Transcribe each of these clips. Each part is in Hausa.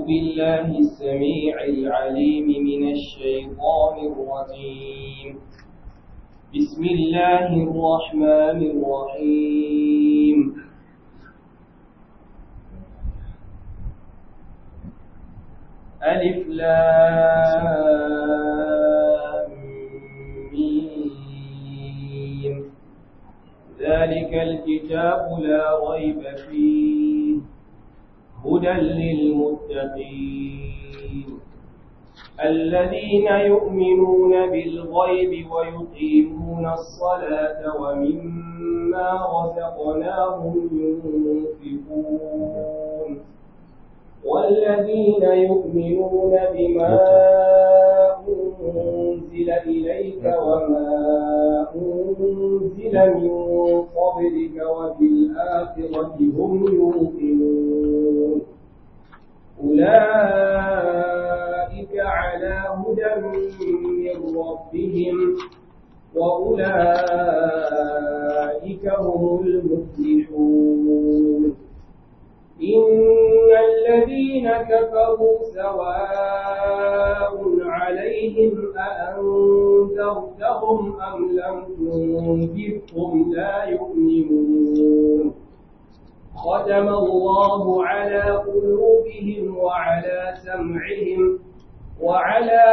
بالله السميع العليم من الشيطان الرجيم بسم الله الرحمن الرحيم ألف لام ميم ذلك الكتاب لا ريب فيه هدى للمتقين الذين يؤمنون بالغيب ويقيمون الصلاة ومما رزقناهم ينفقون والذين يؤمنون بما أنزل إليك وما أنزل من قبلك وبالآخرة هم يوقنون أولئك على هدى من ربهم وأولئك هم المفلحون إن الذين كفروا سواء عليهم أأنذرتهم أم لم تنذرهم لا يؤمنون ختم الله على قلوبهم وعلى سمعهم وعلى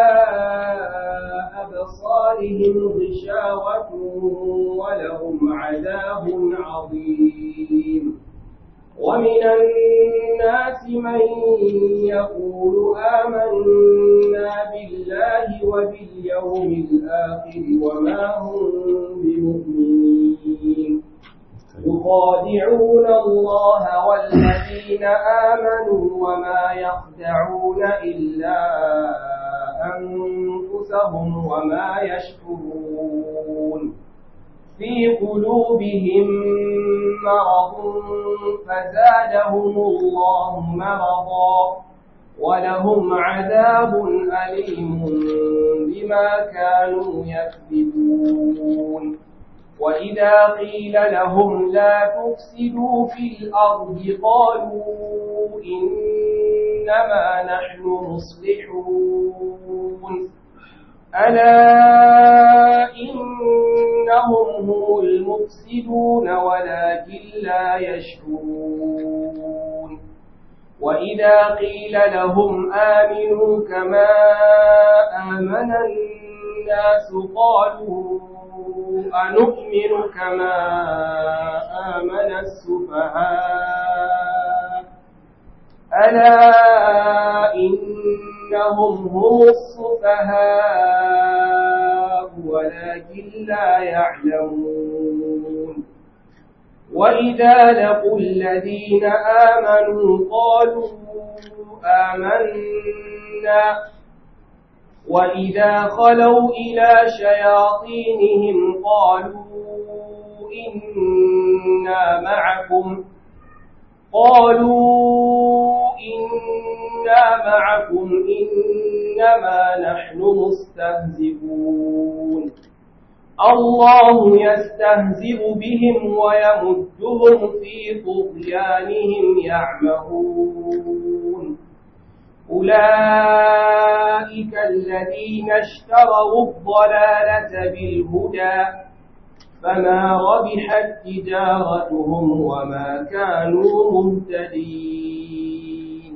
أبصارهم غشاوة ولهم عذاب عظيم ومن الناس من يقول آمنا بالله وباليوم الآخر وما هم بمؤمنين يخادعون الله والذين آمنوا وما يخدعون إلا أنفسهم وما يشكرون في قلوبهم مرض فزادهم الله مرضا ولهم عذاب أليم بما كانوا يكذبون وإذا قيل لهم لا تفسدوا في الأرض قالوا إنما نحن مصلحون ألا إنهم هم المفسدون ولكن لا يشكرون وإذا قيل لهم آمنوا كما آمن الناس قالوا أنؤمن كما آمن السفهاء ألا إنهم هم السفهاء ولكن لا يعلمون وإذا لقوا الذين آمنوا قالوا آمنا وإذا خلوا إلى شياطينهم قالوا إنا معكم قالوا إنا معكم إنما نحن مستهزئون الله يستهزئ بهم ويمدهم في طغيانهم يعمهون أولئك الذين اشتروا الضلالة بالهدى فما ربحت تجارتهم وما كانوا مهتدين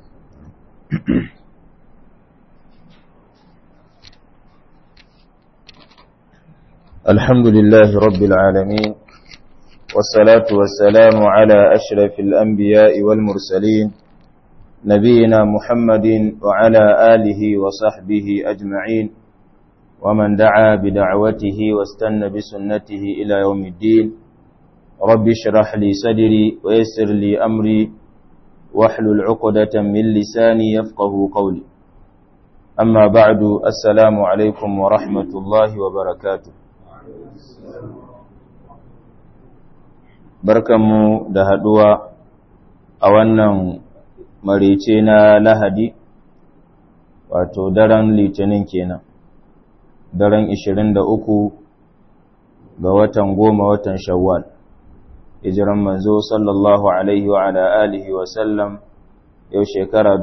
الحمد لله رب العالمين والصلاة والسلام على أشرف الأنبياء والمرسلين نبينا محمد وعلى آله وصحبه أجمعين ومن دعا بدعوته واستنى بسنته إلى يوم الدين رب اشرح لي صدري ويسر لي أمري واحلل عقدة من لساني يفقه قولي أما بعد السلام عليكم ورحمة الله وبركاته barkanmu da haduwa a wannan marice na lahadi wato daren litinin kenan daren 23 ga watan goma watan shawwal hijiran manzo sallallahu alaihi wa ala alihi wa sallam yau shekara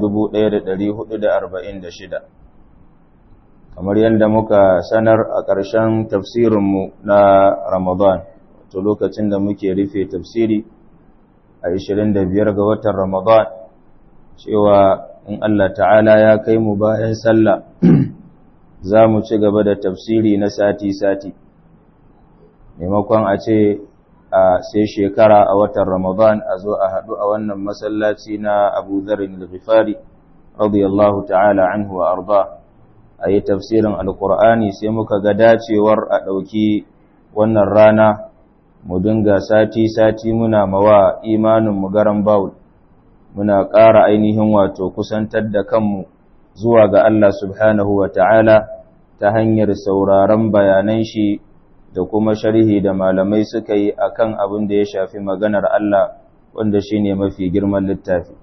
1446 kamar yadda muka sanar a ƙarshen tafsirinmu na ramadan wato lokacin da muke rufe tafsiri a 25 ga watan ramadan cewa in Allah ta'ala ya kai mu bayan sallah za mu ci gaba da tafsiri na sati-sati maimakon a ce a sai shekara a watan Ramadan a zo a haɗu a wannan masallaci na Abu Zarin al-Ghifari radiyallahu ta'ala anhu wa arda a yi tafsirin alkur'ani sai muka ga dacewar a ɗauki wannan rana mu dinga sati-sati muna mawa imanin mu garan bawul muna ƙara ainihin wato kusantar da kanmu zuwa ga Allah subhanahu wa ta'ala ta hanyar sauraron bayanan shi da kuma sharhi da malamai suka yi a kan abin da ya shafi maganar Allah wanda shi ne mafi girman littafi.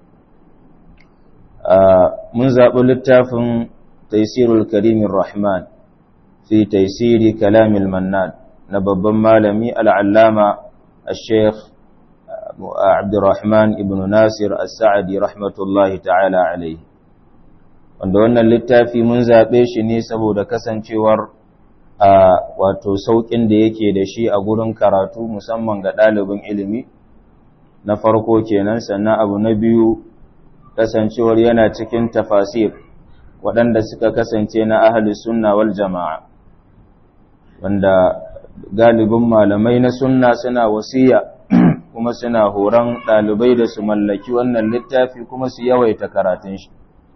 Mun zaɓi littafin Taisirul Karimin Rahman fi Taisiri Kalamil Mannan na babban malami al'allama a Sheikh Abdurrahman ibn Nasir As-Sa'adi rahmatullahi ta'ala alaihi. Wanda wannan littafi mun zaɓe shi ne saboda kasancewar a wato sauƙin da yake da shi a gurin karatu musamman ga ɗalibin ilimi na farko kenan sannan abu na biyu kasancewar yana cikin tafasir waɗanda suka kasance na ahli sunna wal jama'a wanda galibin malamai na sunna suna wasiya kuma suna horon ɗalibai da su mallaki wannan littafi kuma su yawaita karatun shi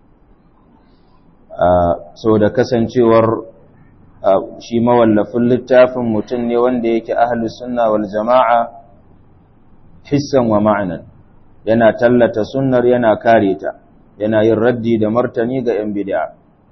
so da kasancewar shi mawallafin littafin mutum ne wanda yake ahlus sunna wal jama'a hissan wa ma'anan yana tallata sunnar yana kare ta yana yin raddi da martani ga yan bid'a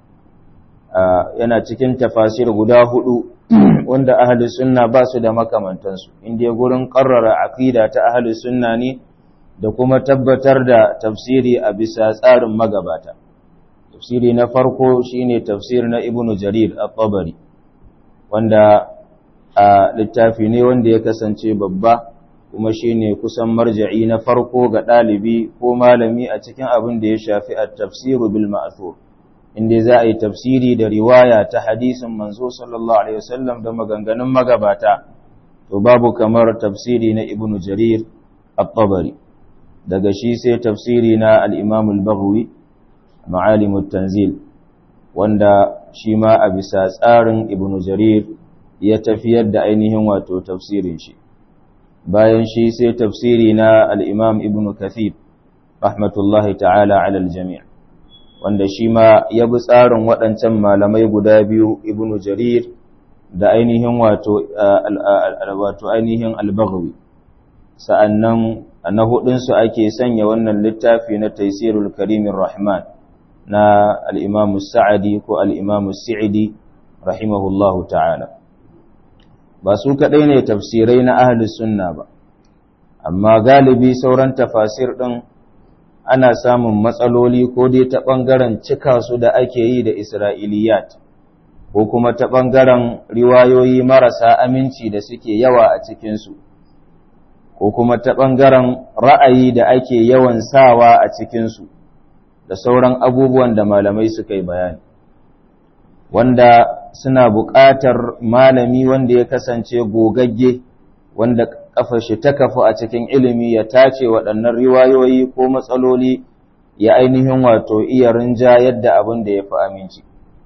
yana cikin tafasir guda hudu wanda ahlus sunna ba su da makamantansu inda gurin qarrara aqida ta ahlus sunna ne da kuma tabbatar da tafsiri a bisa tsarin magabata tafsiri na farko shine tafsir na ibnu jarir at-tabari wanda a littafi ne wanda ya kasance babba kuma shine kusan marja'i na farko ga ɗalibi ko malami a cikin abin da ya shafi at-tafsiru bil ma'thur inda za a yi tafsiri da riwaya ta hadisin manzo sallallahu alaihi wasallam da maganganun magabata to babu kamar tafsiri na ibnu jarir at-tabari daga shi sai tafsiri na al-imam al-baghawi ma'alimut tanzil wanda shi ma a bisa tsarin ibn jarir ya tafiyar da ainihin wato tafsirin shi bayan shi sai tafsiri na al-imam ibn kathir rahmatullahi ta'ala ala al-jami' wanda shi ma ya bi tsarin waɗancan malamai guda biyu ibn jarir da ainihin wato wato ainihin al-baghawi sa'annan na hudunsu ake sanya wannan littafi na taisirul karimin rahman na al'imamu sa'adi ko al'imamu sa'idi rahimahullahu ta'ala ba su kaɗai ne tafsirai na ahalus sunna ba amma galibi sauran tafasir ɗin ana samun matsaloli ko dai ta ɓangaren cika su da ake yi da isra'iliyat ko kuma ta ɓangaren riwayoyi marasa aminci da suke yawa a cikinsu ko kuma ta ɓangaren ra'ayi da ake yawan sawa a cikinsu da sauran abubuwan da malamai suka yi bayani wanda suna buƙatar malami wanda ya kasance gogagge wanda ƙafa shi ta kafu a cikin ilimi ya tace waɗannan riwayoyi ko matsaloli ya ainihin wato iya rinja yadda abin da ya fi aminci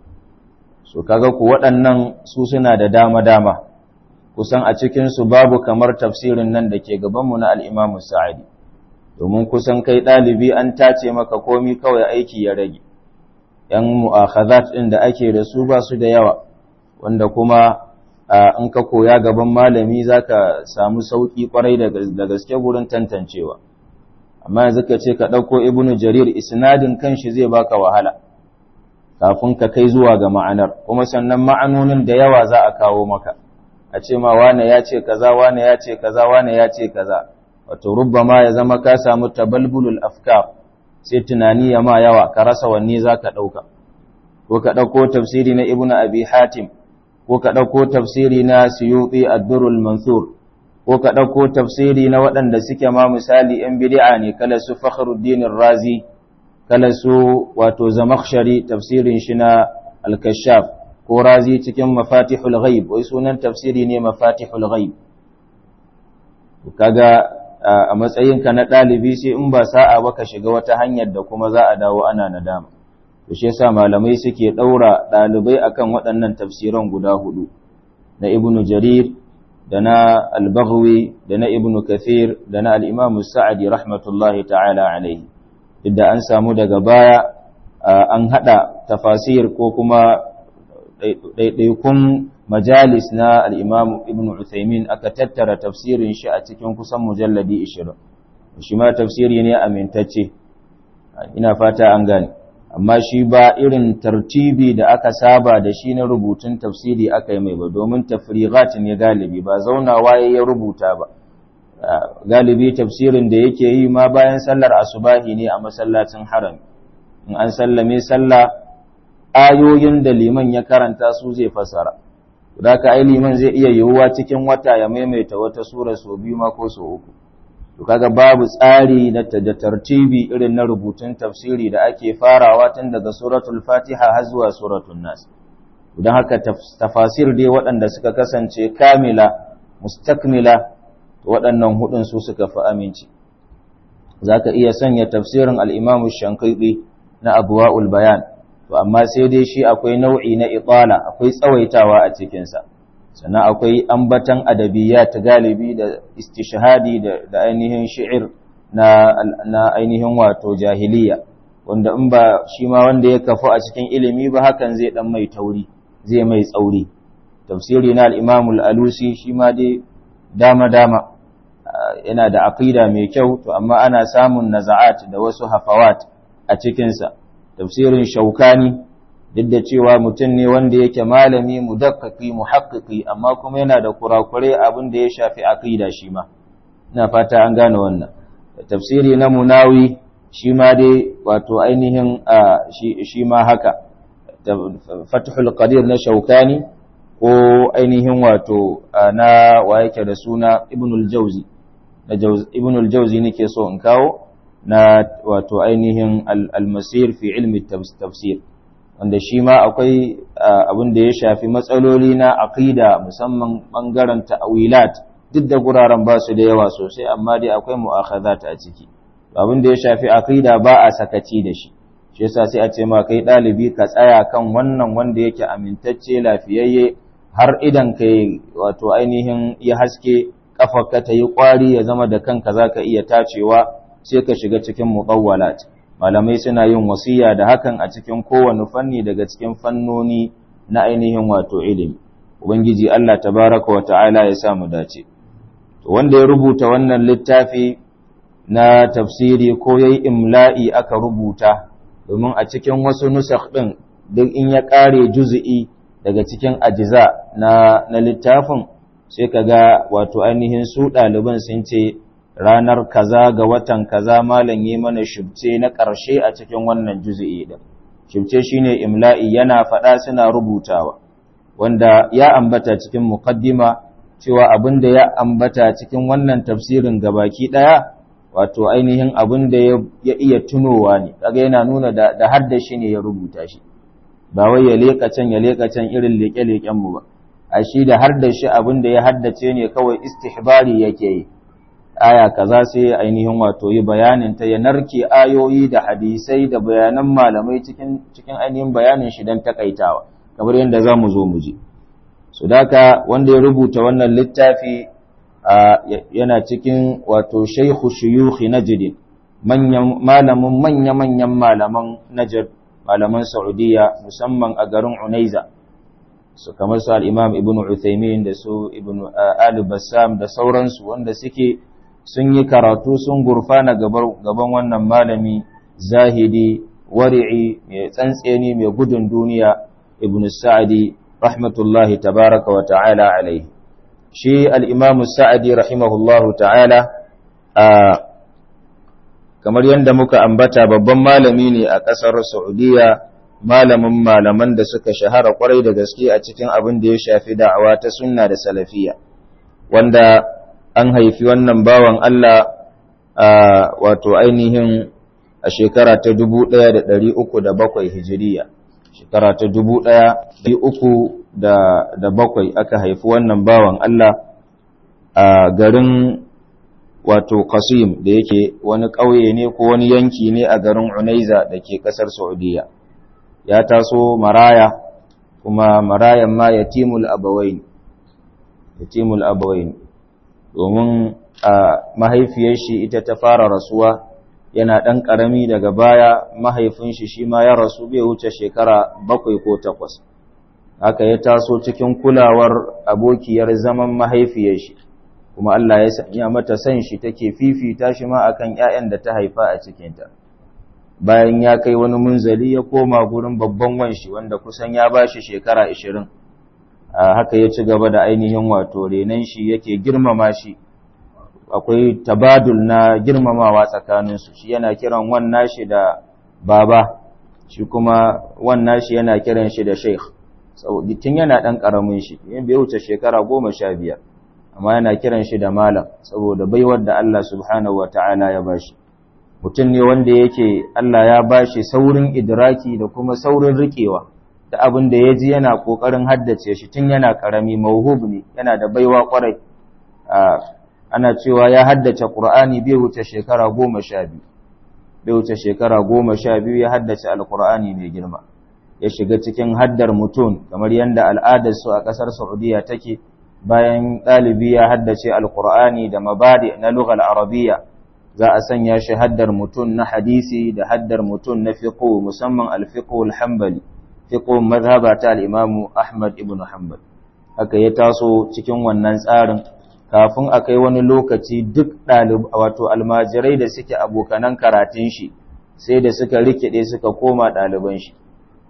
so kaga ku waɗannan su suna da dama-dama kusan a cikinsu babu kamar tafsirin nan da ke gabanmu na al'imamu sa'adi domin kusan kai ɗalibi an tace maka komi kawai aiki ya rage ‘yan mu'akhazat ɗin da ake da su ba su da yawa wanda kuma in ka koya gaban malami za ka samu sauƙi ƙwarai da gaske gurin tantancewa amma yanzu ka ce ka ɗauko ibnu jarir isnadin kanshi zai baka wahala kafin ka kai zuwa ga ma'anar kuma sannan ma'anonin da yawa za a kawo maka a ce ma wane ya ce kaza wane ya ce kaza wane ya ce kaza wato rubbama ya zama ka samu tabalbulul afkar sai tunani ya ma yawa ka rasa wanne za ka ɗauka ko ka ɗauko tafsiri na ibnu abi hatim ko ka ɗauko tafsiri na suyuti ad-durrul mansur ko ka ɗauko tafsiri na waɗanda suke ma misali ‘yan bid'a ne kala su fakhruddin razi kala su wato zamakhshari tafsirin shi na al-kashaf ko razi cikin mafatihul ghaib wai sunan tafsiri ne mafatihul ghaib kaga a matsayinka na ɗalibi sai in ba sa'a ba ka shiga wata hanyar da kuma za a dawo ana nadama to shi yasa malamai suke ɗaura ɗalibai akan waɗannan tafsiran guda hudu na ibnu jarir da na al-baghwi da na ibnu kathir da na al-imam sa'adi rahmatullahi ta'ala alaihi duk da an samu daga baya an hada tafasir ko kuma ɗaiɗaikun majalis na al'imam ibn Uthaymin aka tattara tafsirin shi a cikin kusan mujalladi ishirin shi ma tafsiri ne amintacce ina fata an gane amma shi ba irin tartibi da aka saba da shi na rubutun tafsiri aka yi mai ba domin tafrigat ne galibi ba zaunawa ya rubuta ba galibi tafsirin da yake yi ma bayan sallar asubahi ne a masallacin haram in an sallame sallah ayoyin da liman ya karanta su zai fasara da ka ai liman zai iya yiwuwa cikin wata ya maimaita wata sura sau biyu ma ko sau uku to kaga babu tsari na da tartibi irin na rubutun tafsiri da ake farawa tun daga suratul fatiha har zuwa suratul nas don haka tafasir dai waɗanda suka kasance kamila mustakmila waɗannan hudun su suka fi aminci zaka iya sanya tafsirin al-imamu shankaibi na abuwa'ul bayan to amma sai dai shi akwai nau'i na itala akwai tsawaitawa a cikinsa sannan akwai ambatan adabiyat galibi da istishhadi da ainihin shi'ir na na ainihin wato jahiliya wanda in ba shi ma wanda ya kafu a cikin ilimi ba hakan zai dan mai tauri zai mai tsauri tafsiri na al-Imam al-Alusi shi ma dai dama dama yana da aqida mai kyau to amma ana samun naza'at da wasu hafawat a cikinsa tafsirin shaukani duk da cewa mutum ne wanda yake malami mudakkaki muhakkiki amma kuma yana da kurakure abin da ya shafi aqida shi ma ina fata an gane wannan tafsiri na munawi shi ma dai wato ainihin shi ma haka fathul qadir na shaukani ko ainihin wato na wa yake da suna ibnul jauzi na ibnul jauzi nake so in kawo na wato ainihin almasir fi ilmi tafsir wanda shi ma akwai abin da ya shafi matsaloli na aqida musamman bangaren ta'wilat duk da guraren ba su da yawa sosai amma dai akwai mu'akhazat a ciki abin da ya shafi aqida ba a sakaci da shi shi yasa sai a ce ma kai dalibi ka tsaya kan wannan wanda yake amintacce lafiyayye har idan kai wato ainihin ya haske kafarka ta yi kwari ya zama da kanka zaka iya tacewa sai ka shiga cikin muqawwalat malamai suna yin wasiya da hakan a cikin kowane fanni daga cikin fannoni na ainihin wato ilimi ubangiji Allah tabaraka wa ta'ala ya samu dace to wanda ya rubuta wannan littafi na tafsiri ko yayi imla'i aka rubuta domin a cikin wasu nusakh din duk in ya kare juz'i daga cikin ajiza na na littafin sai kaga wato ainihin su ɗaliban sun ce ranar kaza ga watan kaza malam yi mana shubce na ƙarshe a cikin wannan juzu'i din shubce shine imla'i yana faɗa suna rubutawa wanda ya ambata cikin muqaddima cewa abin da ya ambata cikin wannan tafsirin gabaki ɗaya wato ainihin abin da ya iya tunowa ne kaga yana nuna da, da haddashi ne ya rubuta shi ba wai ya leƙa can ya leƙa can irin leƙe-leƙen mu ba a shi da haddashi abin da ya haddace ne kawai istihbari yake yi aya kaza sai ainihin wato yi bayanin ta ya narke ayoyi da hadisai da bayanan malamai cikin cikin ainihin bayanin shi dan takaitawa kamar yadda za mu zo mu ji su daka wanda ya rubuta wannan littafi yana cikin wato shaikhu shuyukhi najd manyan malamin manya manyan malaman najd malaman saudiya musamman a garin unaiza su kamar su al-imam ibnu uthaymin da su ibnu ali bassam da sauransu wanda suke sun yi karatu sun gurfana gaban wannan malami zahidi wari'i mai tsantseni mai gudun duniya ibn sa'adi rahmatullahi tabaraka wa ta'ala alaihi shi al'imamu sa'adi rahimahullahu ta'ala a kamar yadda muka ambata babban malami ne a ƙasar saudiya malamin malaman da suka shahara kwarai da gaske a cikin abin da ya shafi da'awa ta sunna da salafiya wanda an haifi wannan bawan Allah wato ainihin a shekara ta 1307 hijiriya shekara ta 1307 aka haifi wannan bawan Allah a garin wato Qasim da yake wani ƙauye ne ko wani yanki ne a garin Unaiza da ke ƙasar Saudiya ya taso maraya kuma marayan ma yatimul abawain yatimul abawain domin a mahaifiyar shi ita ta fara rasuwa yana ɗan ƙarami daga baya mahaifin shi shi ma ya rasu bai wuce shekara bakwai ko takwas haka ya taso cikin kulawar abokiyar zaman mahaifiyar shi kuma Allah ya sanya mata san shi take fifita shi ma akan ƴaƴan da ta haifa a cikinta bayan ya kai wani munzali ya koma gurin babban wanshi wanda kusan ya bashi shekara 20 haka ya ci gaba da ainihin wato renan shi yake girmama shi akwai tabadul na girmamawa tsakaninsu shi yana kiran wannan shi da baba shi kuma wannan shi yana kiran shi da sheikh tun yana ɗan ƙaramin shi yin bai wuce shekara goma sha biyar amma yana kiran shi da malam saboda baiwar da Allah subhanahu wa ta'ala ya bashi mutum ne wanda yake Allah ya bashi saurin idraki da kuma saurin riƙewa da abin da ya ji yana ƙoƙarin haddace shi tun yana ƙarami mauhub ne yana da baiwa ƙwarai ana cewa ya haddace ƙur'ani bai wuce shekara goma sha biyu bai wuce shekara goma sha biyu ya haddace alƙur'ani mai girma ya shiga cikin haddar mutum kamar yadda al'adarsu a ƙasar saudiya take bayan ɗalibi ya haddace alƙur'ani da mabadi na lughal arabiya za a sanya shi haddar mutum na hadisi da haddar mutum na fiqh musamman al-fiqh al-hanbali fiqh mazhaba ta al-imam ahmad ibn hanbal haka ya taso cikin wannan tsarin kafin a kai wani lokaci duk ɗalib wato almajirai da suke abokanan karatun shi sai da suka rikide suka koma ɗaliban shi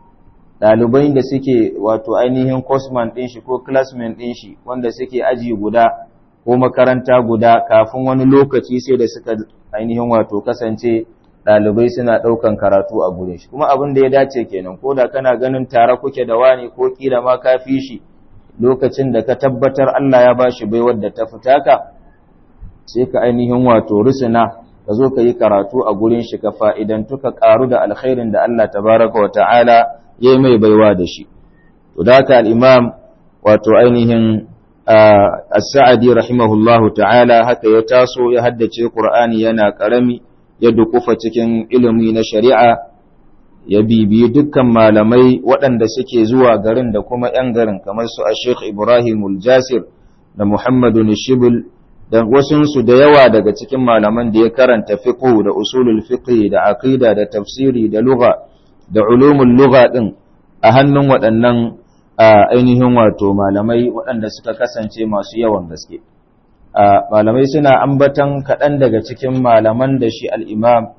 ɗalibai da suke wato ainihin cosman ɗin shi ko classmate ɗin shi wanda suke aji guda ko makaranta guda kafin wani lokaci sai da suka ainihin wato kasance ɗalibai suna ɗaukan karatu a gurin shi kuma abin da ya dace kenan ko da kana ganin tare kuke da wani ko kila ma ka fi shi lokacin da ka tabbatar Allah ya bashi baiwar da ta fita ka sai ka ainihin wato rusuna ka zo ka yi karatu a gurin shi ka fa'idantu ka ƙaru da alkhairin da Allah tabaraka wa ta'ala ya mai baiwa da shi. To, da haka al'imam wato ainihin as-sa'adi rahimahullahu ta'ala haka ya taso ya haddace Ƙur'ani yana ƙarami ya dukufa cikin ilimi na shari'a ya bibiyi dukkan malamai waɗanda suke zuwa garin da kuma ‘yan garin kamar su a Sheikh Ibrahim Jasir da Muhammadu Nishibul da wasunsu da yawa daga cikin malaman da ya karanta fiqh da usulul fiqh da aqida da tafsiri da lugha da ulumul lugha din a hannun waɗannan ainihin wato malamai waɗanda suka kasance masu yawan gaske malamai suna ambatan kaɗan daga cikin malaman da shi al-imam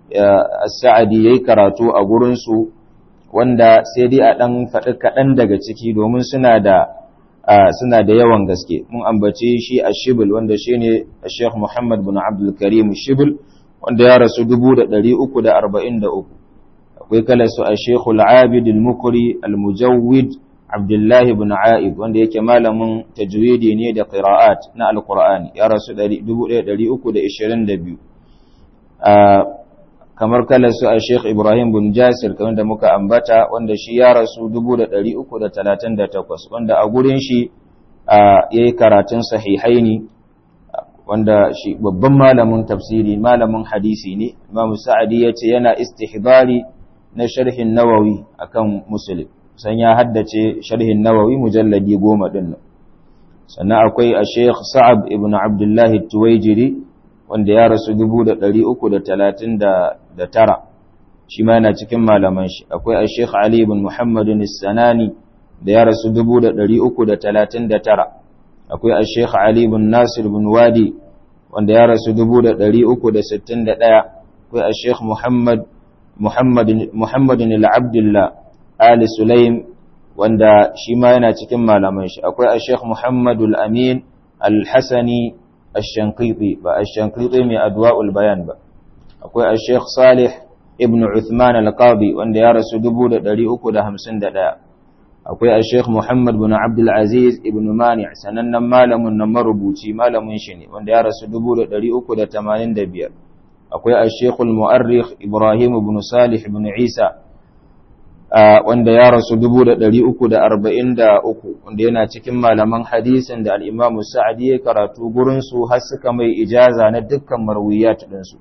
Sa'adi ya yi karatu a gurinsu wanda sai dai a ɗan faɗi kaɗan daga ciki domin suna da suna da yawan gaske mun ambace shi a shibul wanda shi ne a sheikh muhammad bin abdulkarim shibul wanda ya rasu 343 akwai kala su a sheikh al-abid al-mukri al-mujawwid abdullahi bin a'ib wanda yake malamin tajwidi ne da qira'at na al-qur'ani ya rasu 1322 kamar kalar su a Sheikh Ibrahim bin Jasir kamar da muka ambata wanda shi ya rasu 338 wanda a gurin shi ya yi karatun sahihaini wanda shi babban malamin tafsiri malamin hadisi ne Imam Sa'adi ya ce yana istihbari na sharhin Nawawi akan Muslim san ya haddace sharhin Nawawi mujalladi goma din sannan akwai a Sheikh Sa'ab ibn Abdullah Tuwaijiri wanda ya rasu dubu da ɗari uku da talatin da tara shi ma yana cikin malaman shi akwai a sheikh ali bin muhammadun sanani da ya rasu dubu da ɗari uku da talatin da tara akwai a sheikh ali bin nasir bin wadi wanda ya rasu dubu da ɗari uku da sittin da ɗaya akwai a sheikh muhammad muhammadun al'abdullah ali sulaim wanda shi ma yana cikin malaman shi akwai a sheikh muhammadul amin al-hasani الشنقيطي با الشنقيطي من أدواء البيان با أكوي الشيخ صالح ابن عثمان القاضي وان يا رسول دبودة داري أكو ده همسن دا أكوي الشيخ محمد بن عبد العزيز ابن مانع سنن مالم نمر بوتي مالم شني وان يا رسول دبودة داري أكو ده تمانين دبير akwai al-shekul mu'arrikh ibrahim ibn salih ibn isa wanda ya rasu 343 wanda yana cikin malaman hadisin da al-imam sa'adi ya karatu gurinsu har suka mai ijaza na dukkan marwiyat ɗinsu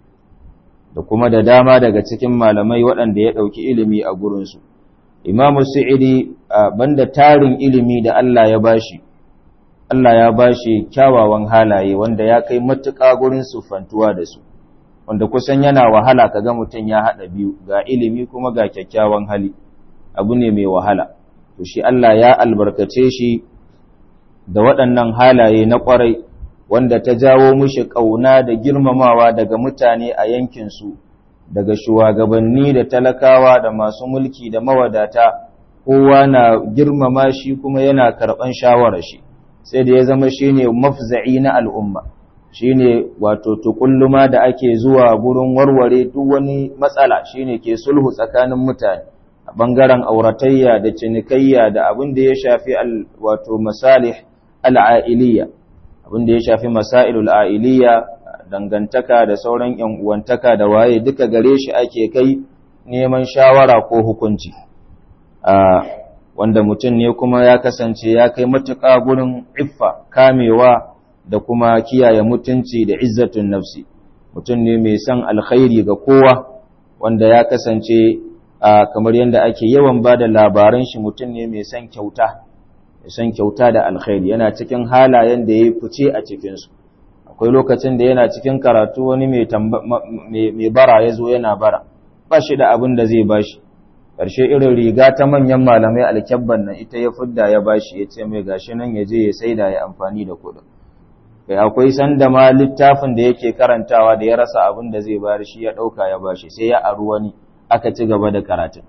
da kuma da dama daga cikin malamai waɗanda ya ɗauki ilimi a gurinsu imam sa'idi banda tarin ilimi da Allah ya bashi Allah ya bashi kyawawan halaye wanda ya kai matuƙa gurin sufantuwa da su wanda kusan yana wahala kaga mutum ya haɗa biyu ga ilimi kuma ga kyakkyawan hali abu ne mai wahala to shi Allah ya albarkace shi da waɗannan halaye na ƙwarai wanda ta jawo mushi ƙauna da girmamawa daga mutane a yankinsu daga shugabanni da talakawa da masu mulki da mawadata kowa na girmama shi kuma yana karɓan shawarar shi sai da ya zama shine mafza'i na al'umma shine wato tukulluma da ake zuwa gurin warware duk wani matsala shine ke sulhu tsakanin mutane a bangaren auratayya da cinikayya da abin da ya shafi wato masalih al'ailiya abin da ya shafi masailul a'iliya dangantaka da sauran yan uwantaka da waye duka gare shi ake kai neman shawara ko hukunci wanda mutum ne kuma ya kasance ya kai matuƙa gurin iffa kamewa da kuma kiyaye mutunci da izzatun nafsi mutum ne mai son alkhairi ga kowa wanda ya kasance kamar yadda ake yawan ba da labaran shi mutum ne mai son kyauta mai son kyauta da alkhairi yana cikin halayen da ya yi fice a cikinsu akwai lokacin da yana cikin karatu wani mai bara ya zo yana bara ba shi da abin da zai bashi ƙarshe irin riga ta manyan malamai alkyabban nan ita ya fidda ya bashi ya ce mai gashi nan ya je ya saida ya amfani da kuɗin kai akwai sanda ma littafin da yake karantawa da ya rasa abin da zai bayar shi ya ɗauka ya bashi sai ya aru wani aka ci gaba da karatun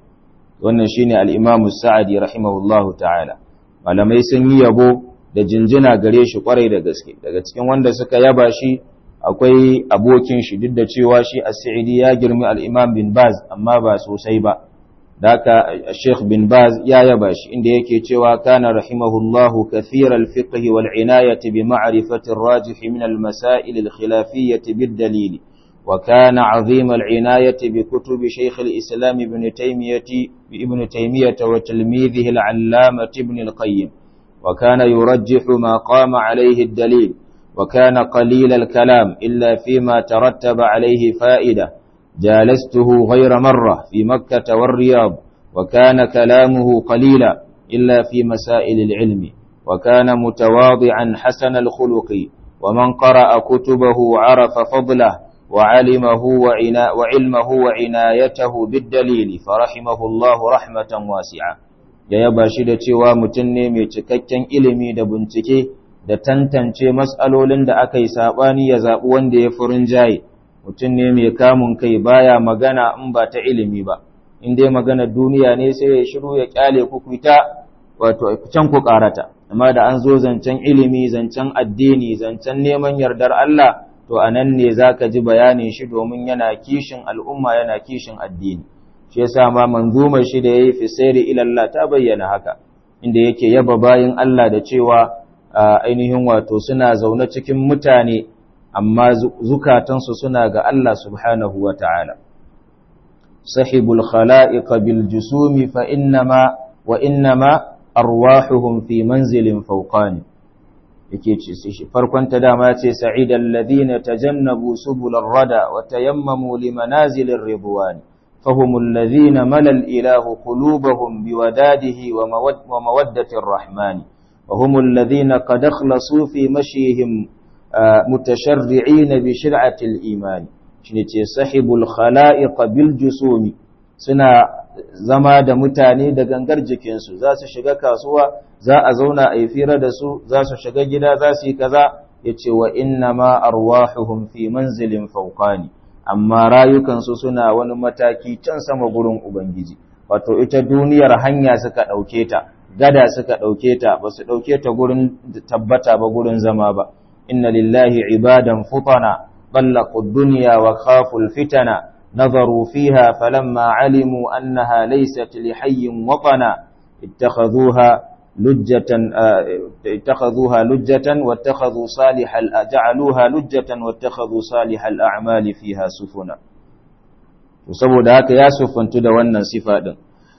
wannan shine al-Imam Sa'adi rahimahullahu ta'ala malamai sun yi yabo da jinjina gare shi kwarai da gaske daga cikin wanda suka yaba shi akwai abokin shi duk da cewa shi as-Sa'idi ya girmi al-Imam bin Baz amma ba sosai ba daka Sheikh bin Baz ya yaba shi inda yake cewa kana rahimahullahu kathira al-fiqh wal inayati bi ma'rifati ar-rajih min al-masail al-khilafiyyah bid-dalil wa kana 'azim al-inayati bi kutub Sheikh al-Islam ibn Taymiyyah ibn Taymiyyah wa tilmidhihi al-'allamah ibn al-Qayyim wa kana yurajjihu ma qama 'alayhi ad-dalil وكان قليل الكلام إلا فيما ترتب عليه فائدة جالسته غير مرة في مكة والرياض وكان كلامه قليلا إلا في مسائل العلم وكان متواضعا حسن الخلق ومن قرأ كتبه عرف فضله وعلمه وعنا وعلمه وعنايته بالدليل فرحمه الله رحمة واسعة ya yaba shi da cewa mutum ne mai cikakken ilimi da bincike da tantance matsalolin da aka yi saɓani ya zaɓi wanda ya furin jaye mutum ne mai kamun kai baya magana in ba ta ilimi ba in dai magana duniya ne sai ya shiru ya kyale ku kuita wato can ku karata amma da an zo zancen ilimi zancen addini zancen neman yardar Allah to anan ne zaka ji bayanin shi domin yana kishin al'umma yana kishin addini shi yasa ma manzumar shi da yayi fi sayri ila Allah ta bayyana haka inda yake yaba bayin Allah da cewa ainihin wato suna zaune cikin mutane amma zukatansu suna ga Allah subhanahu wa ta'ala. Sahibul khala'iqa bil jusumi fa innama wa innama arwahuhum fi manzilin fauqani yake ce shi farkon ta dama ce sa'idan ladina tajannabu subular rada wa tayammamu li manazilir ridwani فهم الذين ملى الإله قلوبهم بوداده ومودة الرحمن وهم الذين قد اخلصوا في مشيهم متشرعين بشرعة الإيمان شنتي صاحب الخلائق بالجسوم سنا zama da mutane da gangar jikinsu za su shiga kasuwa za a zauna a yi fira da su za su shiga gida za su yi kaza ya ce wa inna ma arwahuhum fi manzilin fauqani amma rayukansu suna wani mataki can sama gurin ubangiji wato ita duniyar hanya suka ɗauke ta gada suka ɗauke ta ba su ɗauke ta gurin tabbata ba gurin zama ba inna lillahi ibadan futana ballaqu dunya wa khafu fitana nazaru fiha falamma alimu annaha laysat lihayyin watana ittakhadhuha lujjatan ittakhaduha lujjatan wattakhadhu salihal ja'aluha lujjatan wattakhadhu salihal a'mali fiha sufuna to saboda haka ya sufantu da wannan sifa din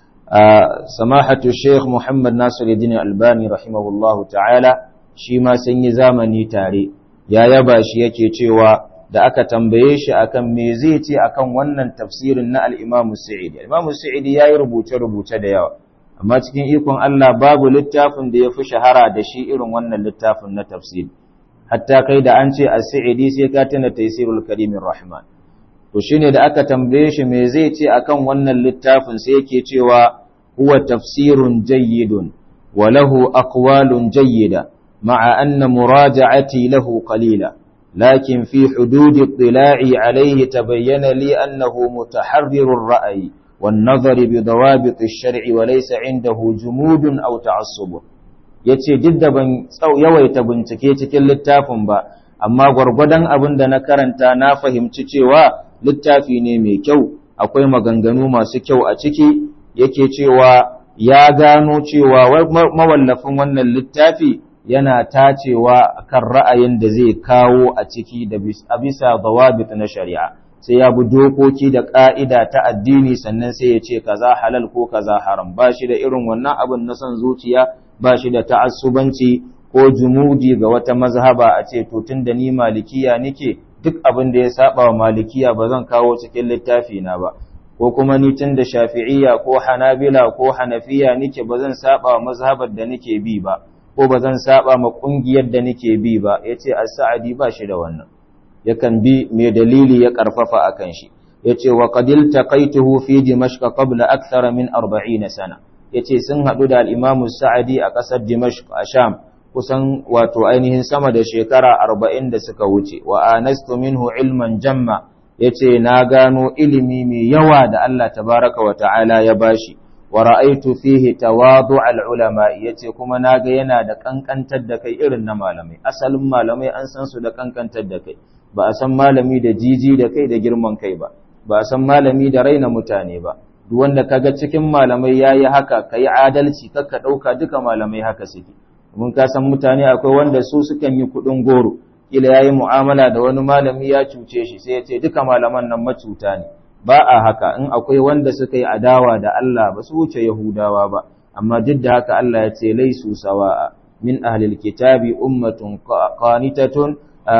samahatu sheikh muhammad nasiruddin albani rahimahullahu ta'ala shi ma sun yi zamani tare ya yaba shi yake cewa da aka tambaye shi akan me zai ce akan wannan tafsirin na al-Imam Sa'idi al-Imam Sa'idi yayi rubuce rubuce da yawa amma cikin ikon Allah babu littafin da yafi shahara da shi irin wannan littafin na tafsiri hatta kai da an ce as-Sa'idi sai ka tana Taysirul Karimir Rahman to shine da aka tambaye shi me zai ce akan wannan littafin sai yake cewa huwa tafsirun jayyidun wa lahu aqwalun jayyida ma'a anna muraja'ati lahu qalila لكن في حدود اطلاعي عليه تبين لي أنه متحرر الرأي والنظر بضوابط الشرع وليس عنده جمود أو تعصب yace duk da ban yawaita bincike cikin littafin ba amma gwargwadon abin da na karanta na fahimci cewa littafi ne mai kyau akwai maganganu masu kyau a ciki yake cewa ya gano cewa mawallafin wannan littafi yana tacewa kan ra'ayin da zai kawo a ciki da a bisa dawabit na shari'a sai ya bi dokoki da ƙa'ida ta addini sannan sai ya ce kaza halal ko kaza haram ba shi da irin wannan abin na son zuciya ba shi da ta'assubanci ko jumudi ga wata mazhaba a ce to tun da ni malikiya nike duk abin da ya saba wa malikiya ba zan kawo cikin littafi na ba ko kuma ni tun da shafi'iyya ko hanabila ko hanafiya nike ba zan saba wa mazhabar da nike bi ba ko ba zan saba ma kungiyar da nake bi ba yace as-sa'di ba shi da wannan yakan bi mai dalili ya karfafa akan shi yace wa qadil taqaituhu fi dimashq qabla akthara min 40 sana yace sun hadu da al-imam as-sa'di a kasar dimashq a sham kusan wato ainihin sama da shekara 40 da suka wuce wa anastu minhu ilman jamma yace na gano ilimi mai yawa da Allah tabaraka wa ta'ala ya bashi wa ra'aitu fihi tawadu al-ulama yace kuma naga yana da kankantar da kai irin na malamai asalin malamai an san su da kankantar da kai ba a san malami da jiji da kai da girman kai ba ba a san malami da raina mutane ba duk wanda kaga cikin malamai yayi haka kai adalci kakka dauka duka malamai haka suke mun ka san mutane akwai wanda su sukan yi kudin goro kila yayi mu'amala da wani malami ya cuce shi sai ya ce duka malaman nan macuta ne ba a haka in akwai wanda suka yi adawa da Allah ba su wuce Yahudawa ba amma duk da haka Allah ya ce laisu sawa'a min ahlil kitabi ummatun qanitatun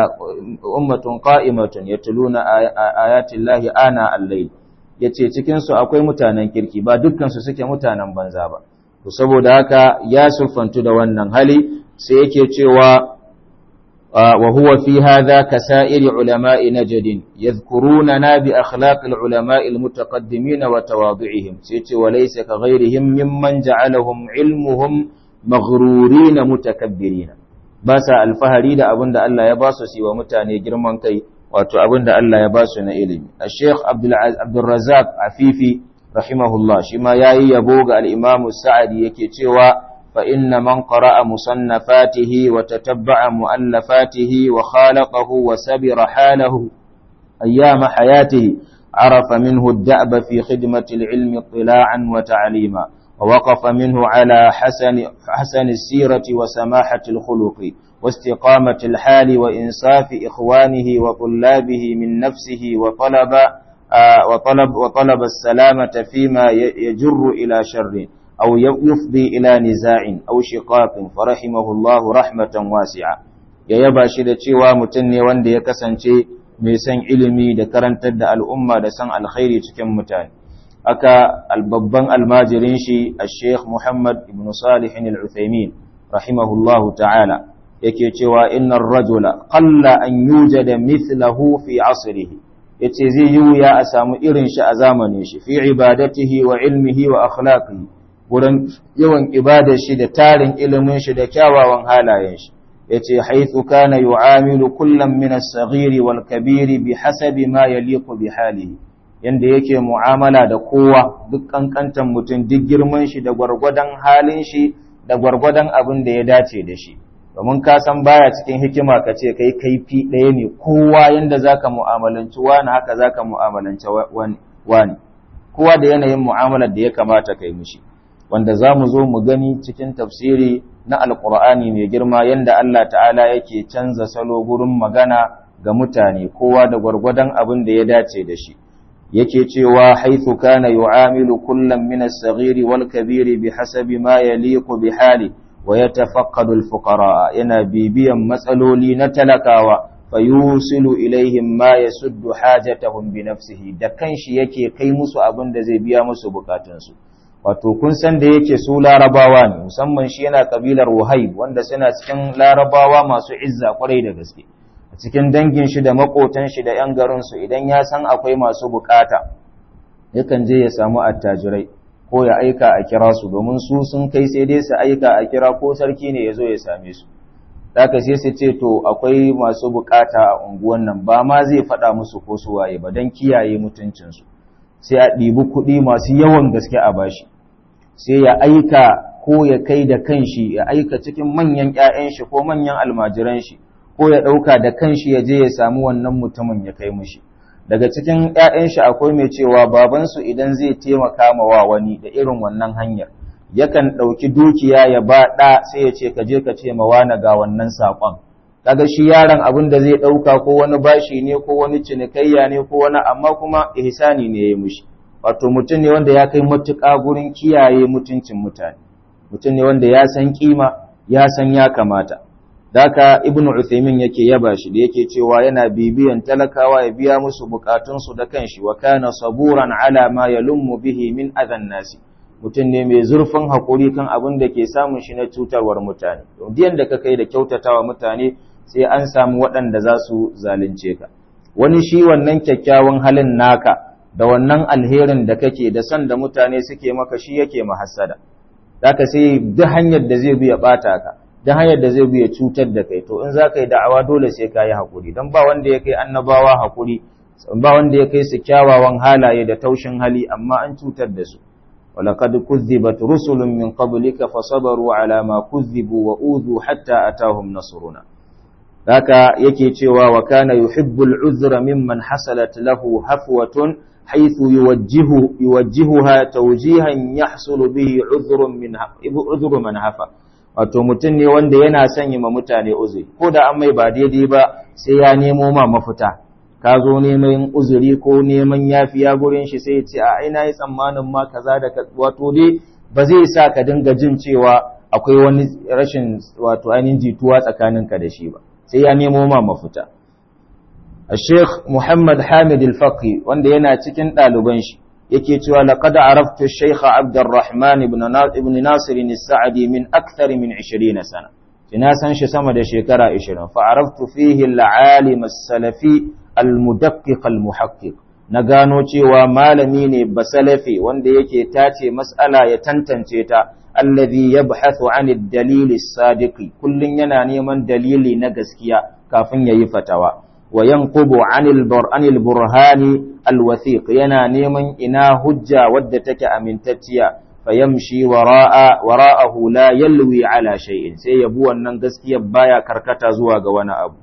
ummatun qa'imatun yatluna ayati llahi ana al-layl yace cikin su akwai mutanen kirki ba dukkan su suke mutanen banza ba to saboda haka ya sufantu da wannan hali sai yake cewa وهو في هذا كسائر علماء نجد يذكروننا بأخلاق العلماء المتقدمين وتواضعهم سيتي وليس كغيرهم ممن جعلهم علمهم مغرورين متكبرين باسا الفهري da abin da Allah ya basu siwa mutane girman kai wato abin da Allah ya basu na ilimi Sheikh Abdul Abdul Razzaq Afifi rahimahullah shi ma yayi yabo ga al-Imam Sa'di yake cewa فإن من قرأ مصنفاته وتتبع مؤلفاته وخالقه وسبر حاله أيام حياته عرف منه الدأب في خدمة العلم اطلاعا وتعليما ووقف منه على حسن, حسن السيرة وسماحة الخلق واستقامة الحال وإنصاف إخوانه وطلابه من نفسه وطلب, آه وطلب, وطلب السلامة فيما يجر إلى شر أو يفضي إلى نزاع أو شقاق فرحمه الله رحمة واسعة ya yaba shi da cewa mutum ne wanda ya kasance mai san ilimi da karantar da al'umma da san alkhairi cikin mutane aka albabban almajirin shi a sheikh muhammad ibn salihin al'uthaimin rahimahullahu ta'ala yake cewa innar rajula qalla an yujada mithlahu fi asrihi yace zai yi wuya a samu irin shi a zamanin shi fi ibadatihi wa ilmihi wa akhlaqihi wurin yawan ibadar shi da tarin ilimin shi da kyawawan halayen shi yace haythu kana yu'amilu kullam min as-saghiri wal kabiri bihasabi ma yaliqu bi halihi yanda yake mu'amala da kowa duk kankantan mutum duk girman shi da gwargwadon halin shi da gwargwadon abin da ya dace da shi domin ka san baya cikin hikima ka ce kai kaifi ɗaya ne kowa yanda zaka mu'amalanci wani haka zaka mu'amalanci wani kowa da yanayin mu'amalar da ya kamata kai mishi wanda za mu zo mu gani cikin tafsiri na alkur'ani mai girma yadda Allah ta'ala yake canza salo gurin magana ga mutane kowa da gwargwadon abin da ya dace da shi yake cewa haithu kana yu'amilu kullam min as-saghir wal kabir bihasabi ma yaliqu bi hali wa yatafaqqadu al-fuqara yana bibiyan matsaloli na talakawa fayusilu ilaihim ma yasuddu hajatahum bi nafsihi da kanshi yake kai musu abin da zai biya musu bukatunsu wato kun san da yake su larabawa ne musamman shi yana kabilar wahayb wanda suna cikin larabawa masu izza kwarai da gaske a cikin dangin shi da makotan shi da yan garin su idan ya san akwai masu bukata yakan je ya samu attajirai ko ya aika a kira su domin su sun kai sai dai su aika a kira ko sarki ne ya zo ya same su Daka sai su ce to akwai masu bukata a unguwan nan ba ma zai faɗa musu ko su waye ba don kiyaye mutuncinsu sai a ɗibi kuɗi masu yawan gaske a bashi sai ya aika ko ya kai da kanshi ya aika cikin manyan ‘ya'yan shi ko manyan almajiran shi ko ya ɗauka da kanshi ya je ya samu wannan mutumin ya kai mushi daga cikin ‘ya'yan shi akwai mai cewa babansu idan zai taimaka ma wa wani da irin wannan hanyar yakan ɗauki dukiya ya ba ɗa sai ya ce ka je ka ce ma wani ga wannan saƙon kaga shi yaron abin da zai ɗauka ko wani bashi ne ko wani cinikayya ne ko wani amma kuma ihsani ne ya mushi wato mutum ne wanda ya kai matuƙa gurin kiyaye mutuncin mutane mutum ne wanda ya san kima ya san ya kamata daka ibnu uthaymin yake yaba shi da yake cewa yana bibiyan talakawa ya biya musu bukatunsu da kanshi wa kana saburan ala ma yalummu bihi min adhan nasi mutum ne mai zurfin haƙuri kan abin da ke samun shi na cutarwar mutane diyan da ka kai da kyautatawa mutane sai an samu waɗanda za su zalunce ka wani shi wannan kyakkyawan halin naka da wannan alherin da kake da son da mutane suke maka shi yake mahassada zaka sai duk hanyar da zai bi ya ɓata ka duk hanyar da zai bi ya cutar da kai to in za ka yi da'awa dole sai ka yi haƙuri don ba wanda ya kai annabawa haƙuri ba wanda ya kai su kyawawan halaye da taushin hali amma an cutar da su ولقد كذبت رسل من قبلك فصبروا على ما كذبوا وأوذوا حتى أتاهم نصرنا ذاك يكي تشوا وكان يحب العذر ممن حصلت له هفوة حيث يوجه يوجهها توجيها يحصل به عذر من عذر من هفا wato mutum ne wanda yana sanya ma mutane uzuri ko da an mai ba daidai ba sai ya nemo ma mafita ka zo neman uzuri ko neman yafiya gurin shi sai ya ce a ina yi tsammanin ma kaza da wato dai ba zai sa ka dinga jin cewa akwai wani rashin wato ainihin jituwa tsakaninka da shi ba sai ya nemo ma mafita Sheikh Muhammad Hamid Al-Faqi wanda yana cikin ɗaliban shi yake cewa laqad araftu Sheikh Abdurrahman ibn ibn Nasir al-Sa'di min akthar min 20 sana ina san shi sama da shekara 20 fa araftu fihi al-alim as-salafi al-mudaqqiq al-muhaqqiq na gano cewa malami ne basalafi wanda yake tace mas'ala ya tantance ta alladhi yabhathu 'an ad-dalil as-sadiq kullun yana neman dalili na gaskiya kafin yayi fatawa wa yanqubu 'anil bur'anil burhani al-wathiq yana neman ina hujja wadda take amintacciya fayamshi wara'a wara'ahu la yalwi 'ala shay'in sai yabu wannan gaskiya baya karkata zuwa ga wani abu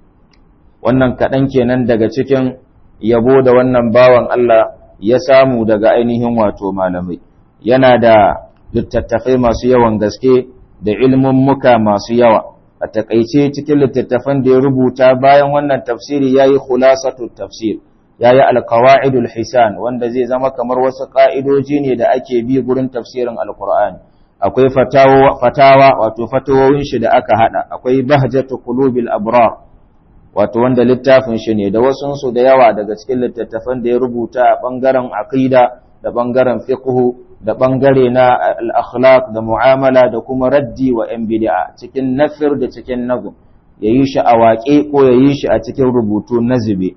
wannan kaɗan kenan daga cikin yabo da wannan bawan Allah ya samu daga ainihin wato malamai yana da littattafai masu yawan gaske da ilmin muka masu yawa a takaice cikin littattafan da ya rubuta bayan wannan tafsiri yayi khulasatu tafsir yayi alqawaidul hisan wanda zai zama kamar wasu ka'idoji ne da ake bi gurin tafsirin alqur'ani akwai fatawa fatawa wato fatawowin shi da aka hada akwai bahjatu qulubil abrar wato wanda littafin shi ne da wasunsu da yawa daga cikin littattafan da ya rubuta a ɓangaren aqida da ɓangaren fiqhu da ɓangare na al-akhlaq da mu'amala da kuma raddi wa ‘yan bid'a cikin nafir da cikin nazum ya yi shi a waƙe ko ya yi shi a cikin rubutu na zube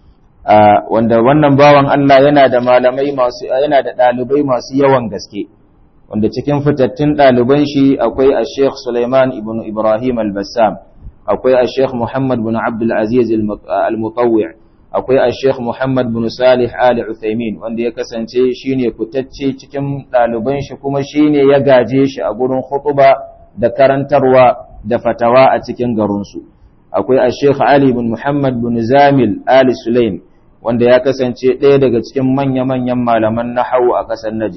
wanda wannan bawan Allah yana da malamai masu yana da ɗalibai masu yawan gaske wanda cikin fitattun ɗaliban shi akwai a Sheikh Sulaiman ibn Ibrahim al-Bassam akwai a Sheikh Muhammad bin Abdul Aziz al-Mutawwi' akwai a Sheikh Muhammad bin Salih Ali Uthaymin wanda ya kasance shine fitacce cikin ɗaliban shi kuma shine ya gaje shi a gurin khutba da karantarwa da fatawa a cikin garinsu akwai a Sheikh Ali bin Muhammad bin Zamil Ali Sulaim wanda ya kasance ɗaya daga cikin manya-manyan malaman nahawu a ƙasar Najd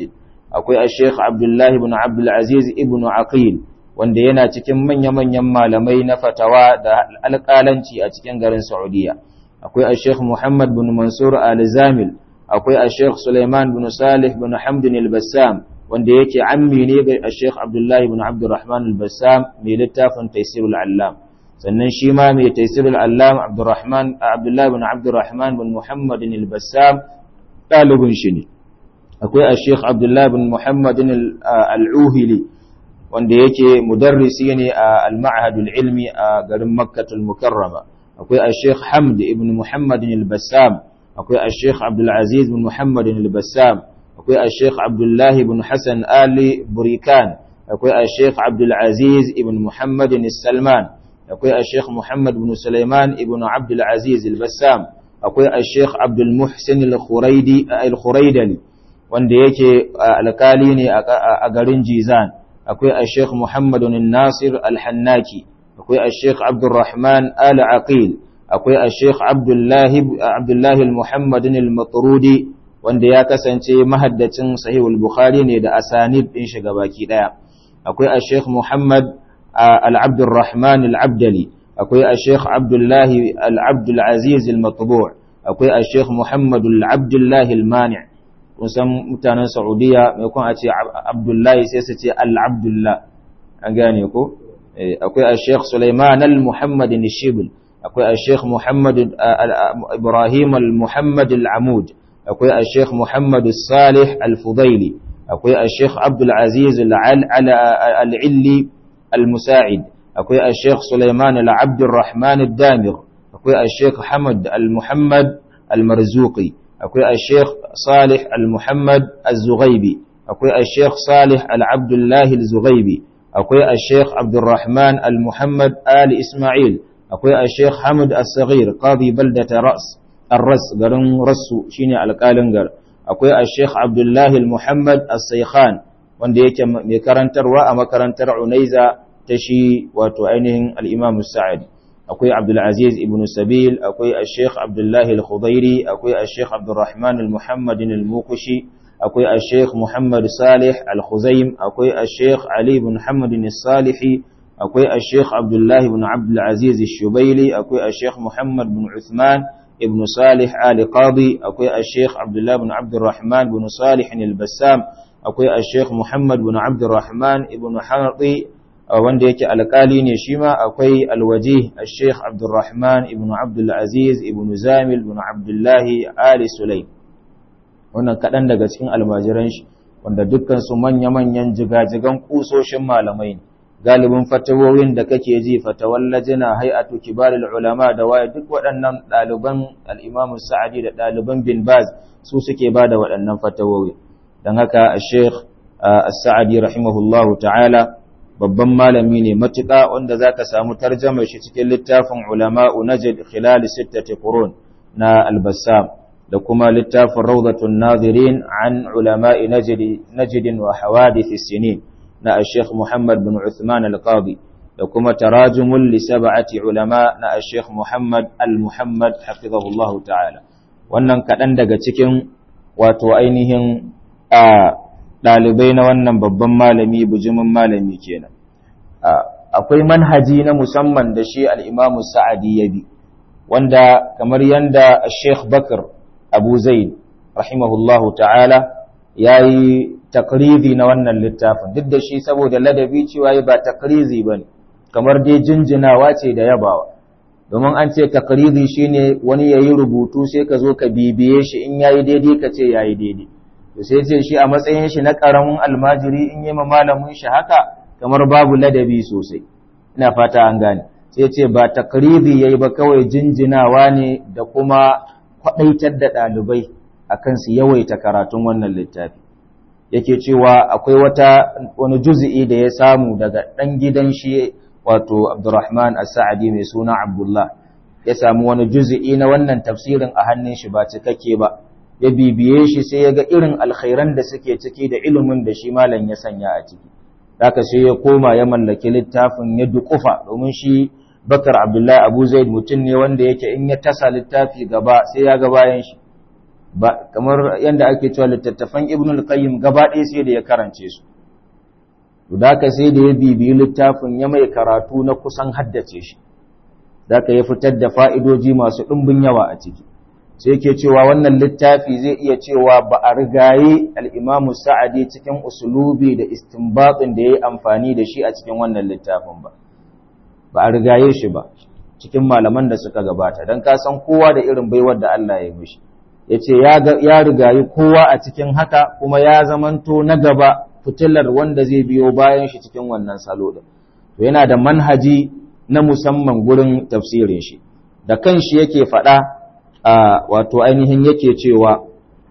akwai al-sheikh abdullahi ibn abdul aziz ibn aqil wanda yana cikin manya-manyan malamai na fatawa da alƙalanci a cikin garin saudiya akwai al-sheikh muhammad bin mansur al-zamil akwai al-sheikh suleiman bin salih bin hamdin al-bassam wanda yake ammi ne ga al-sheikh abdullahi bin abdurrahman al-bassam mai littafin taysirul allam sannan shi ma mai taysirul allam abdurrahman abdullahi bin abdurrahman bin muhammad al-bassam ɗalibin shi ne akwai al-sheikh abdullahi bin muhammad al-uhili wanda yake mudarrisi ne a al-ma'had al-ilmi a garin makkatul mukarrama akwai al-sheikh hamd ibn muhammad al-bassam akwai al-sheikh abdul aziz bin muhammad al-bassam akwai al-sheikh abdullahi ibn hasan ali burikan akwai al-sheikh abdul aziz ibn muhammad al-salman akwai al-sheikh muhammad ibn sulaiman ibn abdul aziz al-bassam akwai al-sheikh abdul muhsin al-khuraidi al-khuraidali wanda yake alkali ne a garin jizan akwai al-sheikh muhammad al-nasir al-hannaki akwai al-sheikh abdurrahman al-aqil akwai al-sheikh abdullahi abdullahi al-muhammad al-matrudi wanda ya kasance mahaddacin sahihul bukhari ne da asanid din shi gabaki daya akwai al-sheikh muhammad al-abdurrahman al-abdali akwai al-sheikh abdullahi al-abdul aziz al-matbu' akwai al-sheikh muhammad al-abdullahi al-mani' kun san mutanen saudiya mai kun a ce abdullahi sai su ce al-abdullah an gane ko akwai al-sheikh sulaiman al-muhammad al-shibl akwai al-sheikh muhammad ibrahim al-muhammad al-amud akwai al-sheikh muhammad salih al-fudaili akwai al-sheikh abdul aziz al-illi al-musa'id akwai al-sheikh sulaiman al-abd al-rahman al-damir akwai al-sheikh hamad al-muhammad al-marzuqi akwai al-sheikh salih al-muhammad al-zughaibi akwai al-sheikh salih al-abdullah al-zughaibi akwai al-sheikh abdurrahman al-muhammad ali isma'il akwai al-sheikh hamad al-saghir qadi baldata ras ar-ras garin rasu shine alƙalin gar akwai al-sheikh abdullah al-muhammad al-saykhan wanda yake mai karantarwa a makarantar unaiza ta shi wato ainihin al-imam sa'adi akwai abdulaziz ibn sabil akwai al-sheikh abdullahi al-khudairi akwai al-sheikh abdurrahman al-muhammadin al-mukushi akwai al-sheikh muhammad salih al-khuzaim akwai al-sheikh ali ibn muhammadin al-salihi akwai al-sheikh abdullahi ibn abdulaziz al-shubaili akwai al-sheikh muhammad ibn uthman ibn salih ali qadi akwai al-sheikh abdullahi ibn abdurrahman ibn salih al-bassam akwai al-sheikh muhammad ibn abdurrahman ibn harqi wanda yake alkali ne shi ma akwai alwaji al-sheikh abdurrahman ibn abdulaziz ibn zamil ibn abdullahi ali sulaim wannan kaɗan daga cikin almajiran shi wanda dukkan su manya-manyan jigajigan kusoshin malamai ne galibin fatawowin da kake ji fatawallajina hay'atu kibarul ulama da waye duk waɗannan ɗaliban al-imam sa'adi da ɗaliban bin baz su suke bada waɗannan fatawowi dan haka al-sheikh as-sa'adi rahimahullahu ta'ala babban malami ne matuƙa wanda za ka samu tarjama shi cikin littafin ulama'u najd khilal sittati qurun na albassam da kuma littafin rawdatun nazirin an ulama'i najd wa hawadith sinin na al-sheikh Muhammad bin Uthman al-Qadi da kuma tarajumul li sab'ati ulama na al-sheikh Muhammad al-Muhammad hafizahullahu ta'ala wannan kaɗan daga cikin wato ainihin a ɗalibai na wannan babban malami bujimin malami kenan akwai manhaji na musamman da shi al'imamu sa'adi ya bi wanda kamar yanda sheikh bakar abu zaid rahimahullahu ta'ala ya yi takrizi na wannan littafin duk da shi saboda ladabi cewa ba takrizi ba ne kamar dai jinjinawa ce da yabawa domin an ce takrizi shine wani ya yi rubutu sai ka zo ka bibiye shi in ya yi daidai ka ce ya yi daidai to sai ce shi a matsayin shi na ƙaramin almajiri in yi ma malamin shi haka kamar babu ladabi sosai ina fata an gane sai ce ba takribi yayi ba kawai jinjinawa ne da kuma kwadaitar da ɗalibai akan su yawaita karatun wannan littafi yake cewa akwai wata wani juz'i da ya samu daga ɗan gidan shi wato Abdurrahman As-Sa'di mai suna Abdullah ya samu wani juz'i na wannan tafsirin a hannun shi ba cikakke ba ya bibiye shi sai ya ga irin alkhairan da suke ciki da ilimin da shi malam ya sanya a ciki haka sai ya koma ya mallaki littafin ya dukufa domin shi Bakar Abdullahi Abu Zaid mutum ne wanda yake in ya tasa littafi gaba sai ya ga bayan shi ba kamar yadda ake cewa littattafan ibn al-qayyim gaba ɗaya sai da ya karance su to da ka sai da ya bibiyi littafin ya mai karatu na kusan haddace shi da ka ya fitar da fa'idoji masu ɗumbin yawa a ciki sai yake cewa wannan littafi zai iya cewa ba a rigaye al'imamu sa'adi cikin usulubi da istinbatsin da ya yi amfani da shi a cikin wannan littafin ba ba a rigaye shi ba cikin malaman da suka gabata don kasan kowa da irin baiwar da Allah ya mishi ya ce ya rigayi kowa a cikin haka kuma ya zamanto na gaba fitilar wanda zai biyo bayan shi cikin wannan salo da to yana da manhaji na musamman gurin tafsirin shi da kanshi yake faɗa a wato ainihin yake cewa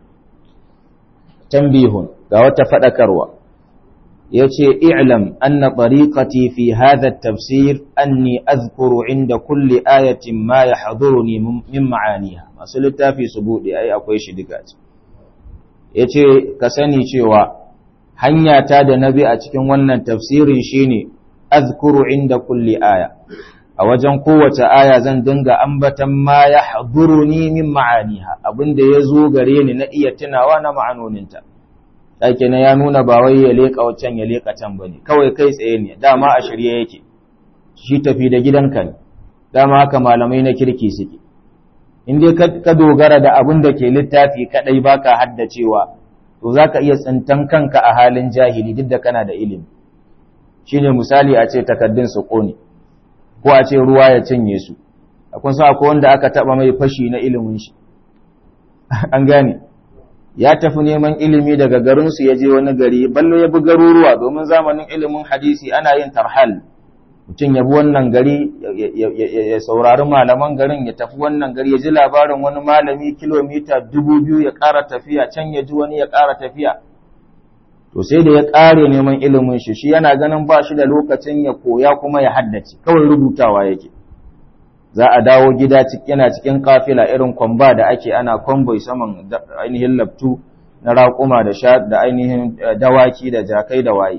tambihun ga wata faɗakarwa yace i'lam anna tariqati fi hadha at-tafsir anni adhkuru 'inda kulli ayatin ma yahduruni min ma'aniha masu littafi su bude ai akwai shi duka ce yace ka sani cewa hanya ta da nabi a cikin wannan tafsirin shine azkuru 'inda kulli aya a wajen kowace aya zan dinga ambatan ma yahduruni min ma'aniha abinda yazo gare ni na iya tunawa na ma'anoninta ɗake na ya nuna ba wai ya leƙa wacan ya leƙa can ba ne kawai kai tsaye ne dama a shirye yake shi tafi da gidanka ne dama haka malamai na kirki suke in dai ka dogara da abin da ke littafi kaɗai baka haddacewa to za ka iya tsintan kanka a halin jahili duk da kana da ilimi shine misali a ce takaddun su ƙone ko a ce ruwa ya cinye su akwai sa akwai wanda aka taɓa mai fashi na ilimin shi an gane ya tafi neman ilimi daga garinsu ya je wani gari ballo ya bi garuruwa domin zamanin ilimin hadisi ana yin tarhal mutum ya bi wannan gari ya saurari malaman garin ya tafi wannan gari ya ji labarin wani malami kilomita dubu biyu ya ƙara tafiya can ya ji wani ya ƙara tafiya to sai da ya ƙare neman ilimin shi shi yana ganin ba shi da lokacin ya koya kuma ya haddace kawai rubutawa yake za a dawo gida yana cikin kafila irin kwamba da ake ana kwamboi saman ainihin laftu na raƙuma da sha da ainihin dawaki da jakai da waye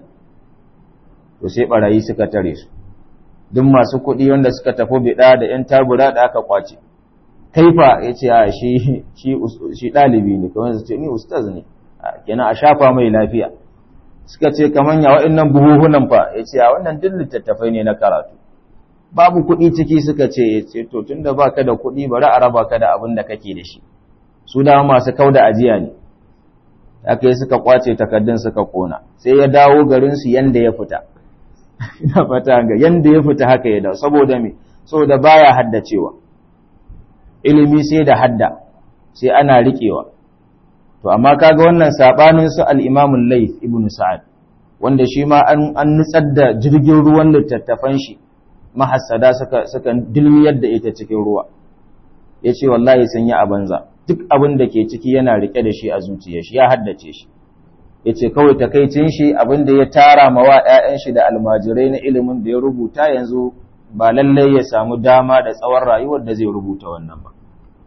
to sai barayi suka tare su duk masu kuɗi wanda suka tafi biɗa da ‘yan tabura da aka kwace kaifa ya ce a shi ɗalibi ne kamar su ce ni ustaz ne kenan a shafa mai lafiya suka ce kamar ya wa'in buhuhunan fa ya ce a wannan duk littattafai ne na karatu babu kuɗi ciki suka ce ce to tunda baka da kuɗi bari a raba ka da abin da kake da shi su da masu kauda ajiya ne aka yi suka kwace takaddun suka kona sai ya dawo garin su yanda ya fita ina fata ga yanda ya fita haka ya dawo saboda me saboda baya haddacewa ilimi sai da hadda sai ana riƙewa to amma kaga wannan sabanin su al-Imam al-Layth ibn Sa'ad wanda shi ma an nutsar da jirgin ruwan littattafan shi mahassada suka suka dilmiyar da ita cikin ruwa ya ce wallahi sun yi a banza duk abin da ke ciki yana rike da shi a zuciya shi ya haddace shi ya ce kawai takaicin shi abin da ya tara ma wa 'ya'yan shi da almajirai na ilimin da ya rubuta yanzu ba lallai ya samu dama da tsawon rayuwar da zai rubuta wannan ba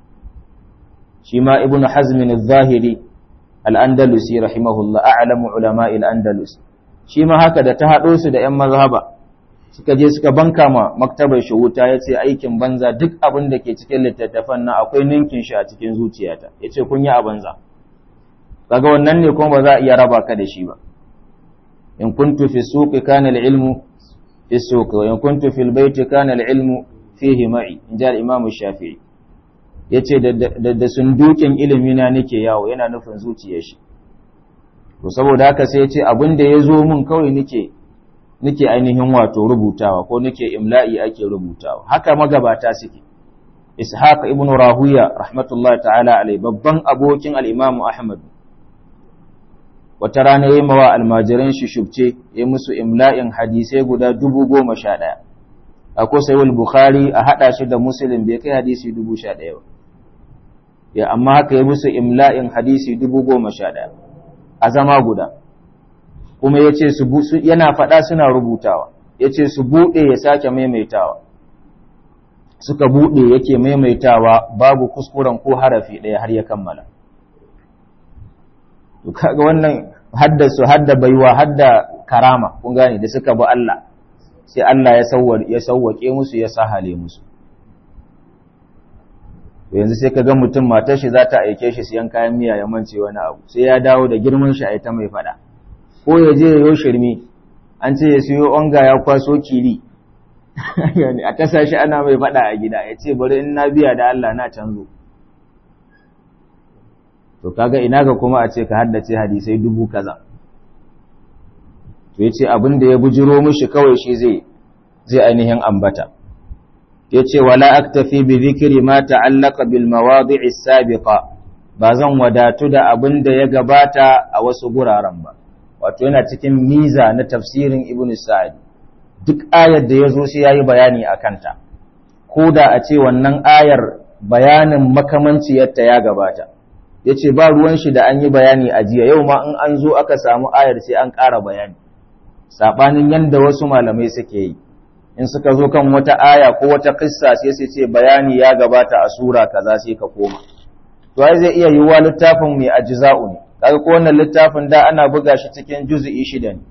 shi ma ibnu hazmin zahiri al-andalusi rahimahullah a'lamu ulama'il andalus shi ma haka da ta haɗo su da 'yan mazhaba suka je suka banka ma maktabar shi wuta ya ce aikin banza duk abin da ke cikin littattafan na akwai ninkin shi a cikin zuciyata ya ce kun yi a banza kaga wannan ne kuma ba za a iya raba ka da shi ba in kuntu fi suqi kana al-ilmu fi suqi wa in kuntu fi al-bayti kana al-ilmu fihi ma'i in ji al-imam shafi'i yace da da sundukin ilimi na nake yawo yana nufin zuciyar shi to saboda haka sai ya ce abin da ya zo mun kawai nake nake ainihin wato rubutawa ko nake imla'i ake rubutawa haka magabata suke ishaq ibn rahuya rahmatullahi ta'ala alai babban abokin al-imam ahmad wata rana yayi mawa almajiran shi shubce ya musu imla'in hadisai guda dubu goma sha ɗaya akwai sayyid bukhari a hada shi da muslim bai kai hadisi dubu sha ɗaya ba ya amma haka ya musu imla'in hadisi dubu goma sha ɗaya a zama guda kuma ya ce yana faɗa suna rubutawa ya ce su buɗe ya sake maimaitawa suka buɗe yake maimaitawa babu kuskuren ko harafi ɗaya har ya kammala to kaga wannan hadda su hadda baiwa hadda karama kun gane da suka bi Allah sai Allah ya ya sauwake musu ya sahale musu yanzu sai ka ga mutum matar shi za ta aike shi siyan kayan miya ya mance wani abu sai ya dawo da girman shi a ita mai fada ko ya je ya shirme an ce ya siyo onga ya kwaso kili a kasa shi ana mai fada a gida ya ce bari in na biya da Allah na canzo to kaga ina ga kuma a ce ka haddace hadisai dubu kaza to yace abin da ya bujiro mishi kawai shi zai zai ainihin ambata yace wala aktafi bi dhikri ma ta'allaqa bil mawadi'i sabiqa ba zan wadatu da abin da ya gabata a wasu guraren ba wato yana cikin miza na tafsirin ibnu sa'id duk ayar da yazo sai yayi bayani akan ta ko da a ce wannan ayar bayanin makamanciyarta ya gabata yace ba ruwan shi da an yi bayani a jiya yau ma in an zo aka samu ayar sai an ƙara bayani sabanin yanda wasu malamai suke yi in suka zo kan wata aya ko wata kissa sai su ce bayani ya gabata a sura kaza sai ka koma to ai zai iya yiwuwa littafin mai ajza'u ne kaga ko wannan littafin da ana buga shi cikin juz'i shida ne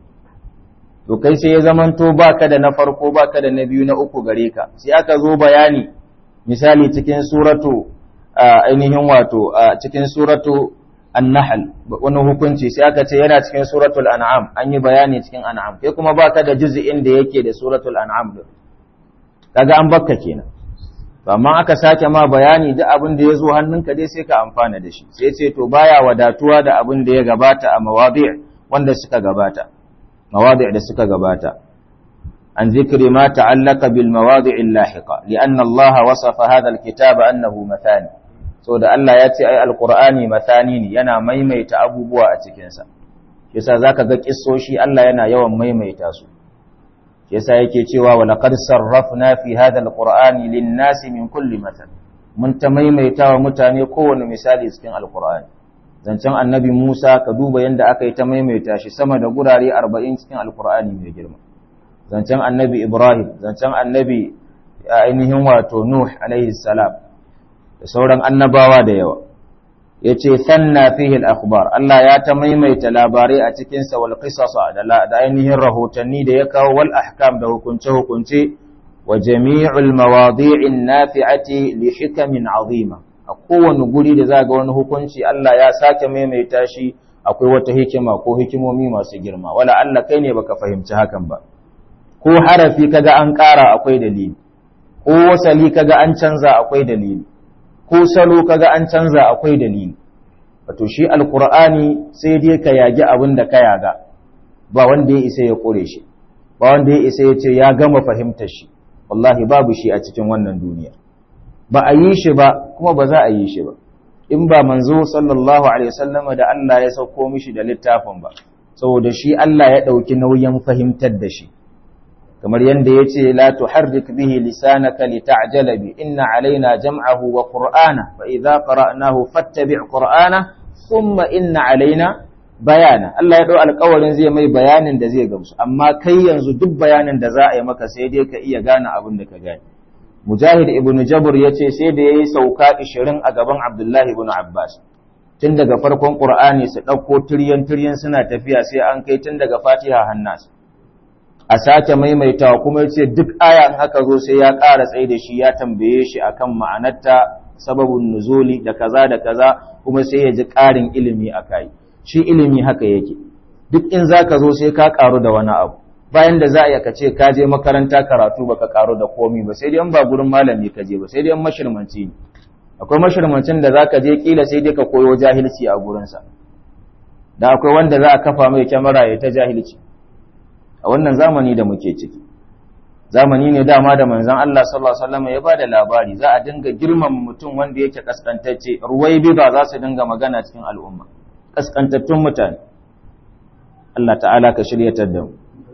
to kai sai ya zamanto baka da na farko baka da na biyu na uku gare ka sai aka zo bayani misali cikin suratu ainihin wato cikin suratu an-nahl wani hukunci sai aka ce yana cikin suratul an'am an yi bayani cikin an'am kai kuma baka da juz'in da yake da suratul an'am din kaga an bakka kenan to amma aka sake ma bayani duk abin da ya zo hannunka dai sai ka amfana da shi sai ce to baya wadatuwa da abin da ya gabata a mawadi' wanda suka gabata mawadi' da suka gabata عن ذكر ما تعلق بالمواضع اللاحقة لأن الله وصف هذا الكتاب أنه مثاني so da Allah ya ce ai alqur'ani mathani ne yana maimaita abubuwa a cikin sa yasa zaka ga kissoshi Allah yana yawan maimaita su yasa yake cewa wa laqad sarrafna fi hadha alqur'ani lin-nasi min kulli mathal mun ta maimaita wa mutane kowane misali cikin alqur'ani zancen annabi Musa ka duba yanda aka yi ta maimaita shi sama da gurare 40 cikin alqur'ani mai girma zancen annabi Ibrahim, zancen annabi ainihin wato Nuh alaihi salam da sauran annabawa da yawa. Ya ce, Sanna fihil akhbar Allah ya ta maimaita labarai a cikinsa wal qisasa da ainihin rahotanni da ya kawo wal ahkam da hukunce-hukunce wa jami'ul mawadi'in nafi'ati li hikamin azima. A kowane guri da za ga wani hukunci Allah ya sake maimaita shi akwai wata hikima ko hikimomi masu girma, wala Allah kai ne baka fahimci hakan ba. ko harafi kaga an ƙara akwai dalili ko wasali kaga an canza akwai dalili ko salo kaga an canza akwai dalili wato shi alqur'ani sai dai ka yagi abin da ka yaga ba wanda ya isa ya kore shi ba wanda ya isa ya ce ya gama fahimtar shi wallahi babu shi a cikin wannan duniya ba a yi shi ba kuma ba za a yi shi ba in ba manzo sallallahu alaihi wasallama da Allah ya sauko mishi da littafin ba saboda shi Allah ya ɗauki nauyin fahimtar da shi kamar yadda ya ce la tuharrik bihi lisanaka lita'jala bi inna alaina jam'ahu wa qur'ana fa idza qara'nahu fattabi' qur'ana thumma inna alaina bayana Allah ya dau alƙawarin zai mai bayanin da zai gamsu amma kai yanzu duk bayanin da za a yi maka sai dai ka iya gane abin da ka gane Mujahid ibn Jabr ya ce sai da yayi sauka 20 a gaban Abdullahi ibn Abbas tun daga farkon Qur'ani su ɗauko tiryan tiryan suna tafiya sai an kai tun daga Fatiha hannas a sake maimaitawa kuma ya ce duk aya in aka zo sai ya ƙara tsaye da shi ya tambaye shi akan ma'anarta sababin nuzuli da kaza da kaza kuma sai ya ji ƙarin ilimi a kai shi ilimi haka yake duk in za ka zo sai ka ƙaru da wani abu bayan da za a ka ce ka je makaranta karatu baka ƙaru da komi ba sai dai in ba gurin malami ka je ba sai dai in mashirmanci ne akwai mashirmancin da za ka je kila sai dai ka koyo jahilci a gurinsa da akwai wanda za a kafa mai kyamara ya ta jahilci a wannan zamani da muke ciki zamani ne dama da manzon Allah sallallahu alaihi wasallam ya bada labari za a dinga girman mutum wanda yake kaskantacce ruwai biba za su dinga magana cikin al'umma kaskantattun mutane Allah ta'ala ka shiryatar da mu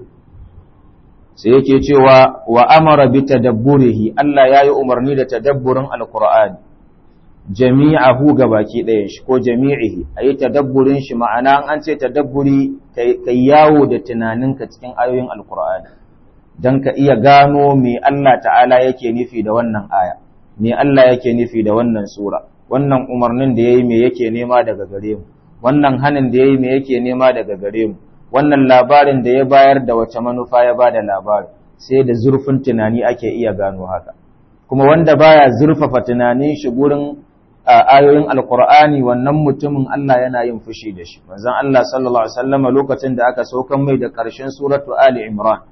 sai yake cewa wa amara bi tadabburihi Allah yayi umarni da tadabburin alqur'ani jami'ahu gabaki ɗayan shi ko jami'ihi a yi tadabburin shi ma'ana an ce tadabburi kai yawo da tunaninka cikin ayoyin alkur'ani don ka iya gano me Allah ta'ala yake nufi da wannan aya me Allah yake nufi da wannan sura wannan umarnin da yayi me yake nema daga gare mu wannan hanin da yayi me yake nema daga gare mu wannan labarin da ya bayar da wace manufa ya bada labari sai da zurfin tunani ake iya gano haka kuma wanda baya zurfafa tunanin shi gurin ayoyin alqur'ani wannan mutumin Allah yana yin fushi da shi manzon Allah sallallahu alaihi wasallam lokacin da aka saukan mai da ƙarshen suratu ali imran